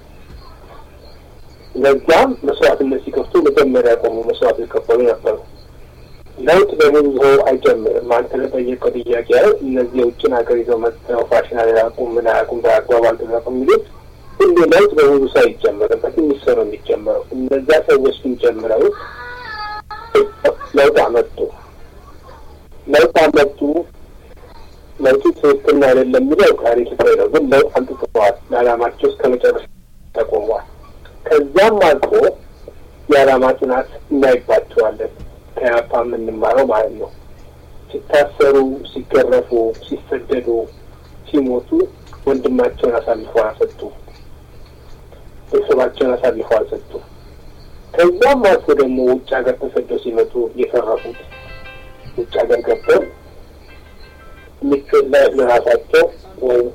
ለዛም መስዋዕትነት ሲከፍቱ መጀመሪያ ያቆሙ መስዋዕት የከፈሉ ነበሩ። ለውጥ በምን ይዞ አይጀምርም። አንተ ለጠየቀው ጥያቄ ያው እነዚህ የውጭን ሀገር ይዘው መጥተው ፋሽን አያውቁም፣ ምን አያውቁም፣ በአግባብ አልተጠቀሙ የሚሉት ሁሉ ለውጥ በብዙ ሰው አይጀምርም። በትንሽ ሰው ነው የሚጀምረው። እነዛ ሰዎች ግን ጀምረው ለውጥ አመጡ። ለውጥ አመጡ። ለውጡ ትክክል አይደለም የሚለው ታሪክ ፍሬ ነው። ግን ለውጥ አምጥተዋል። ለዓላማቸው እስከ መጨረሻ ተቆሟል። ከዛም አልፎ የዓላማ ጽናት እናይባቸዋለን። ከያፓ የምንማረው ማለት ነው። ሲታሰሩ፣ ሲገረፉ፣ ሲሰደዱ፣ ሲሞቱ ወንድማቸውን አሳልፈው አልሰጡ። ቤተሰባቸውን አሳልፈው አልሰጡ። ከዛም አልፎ ደግሞ ውጭ ሀገር ተሰደው ሲመጡ የተረፉት ውጭ ሀገር ገብተው ምቾት ላይ ለራሳቸው ወይም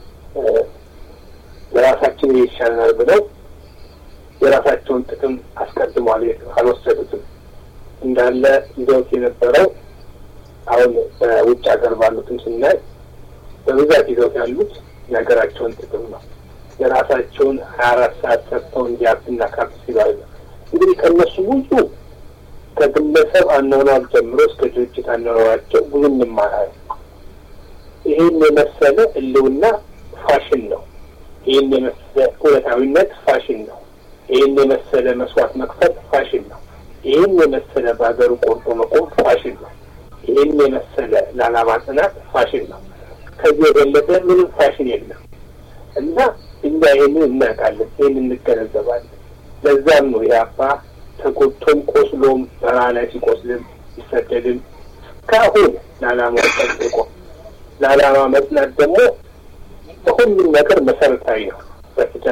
ለራሳችን ይሻለናል ብለው የራሳቸውን ጥቅም አስቀድሟል አልወሰዱትም። እንዳለ ይዘውት የነበረው አሁን በውጭ ሀገር ባሉትም ስናይ በብዛት ይዘውት ያሉት የሀገራቸውን ጥቅም ነው። የራሳቸውን ሀያ አራት ሰዓት ሰርተው እንዲያብና ካፕ ሲባል እንግዲህ ከእነሱ ብዙ ከግለሰብ አኗኗር ጀምሮ እስከ ድርጅት አኗኗራቸው ብዙ እንማራለን። ይህን የመሰለ ህልውና ፋሽን ነው። ይህን የመሰለ እውነታዊነት ፋሽን ነው። ይህን የመሰለ መስዋዕት መክፈል ፋሽን ነው። ይህን የመሰለ በሀገሩ ቆርጦ መቆም ፋሽን ነው። ይህን የመሰለ ለዓላማ ጽናት ፋሽን ነው። ከዚህ የበለጠ ምንም ፋሽን የለም እና እኛ ይህንን እናውቃለን፣ ይህን እንገነዘባለን። ለዛም ነው የአባ ተጎድቶም ቆስሎም በረሃ ላይ ሲቆስልም ሲሰደድም እስካሁን ለዓላማው ጠብቆ ለዓላማ መጽናት ደግሞ በሁሉም ነገር መሰረታዊ ነው።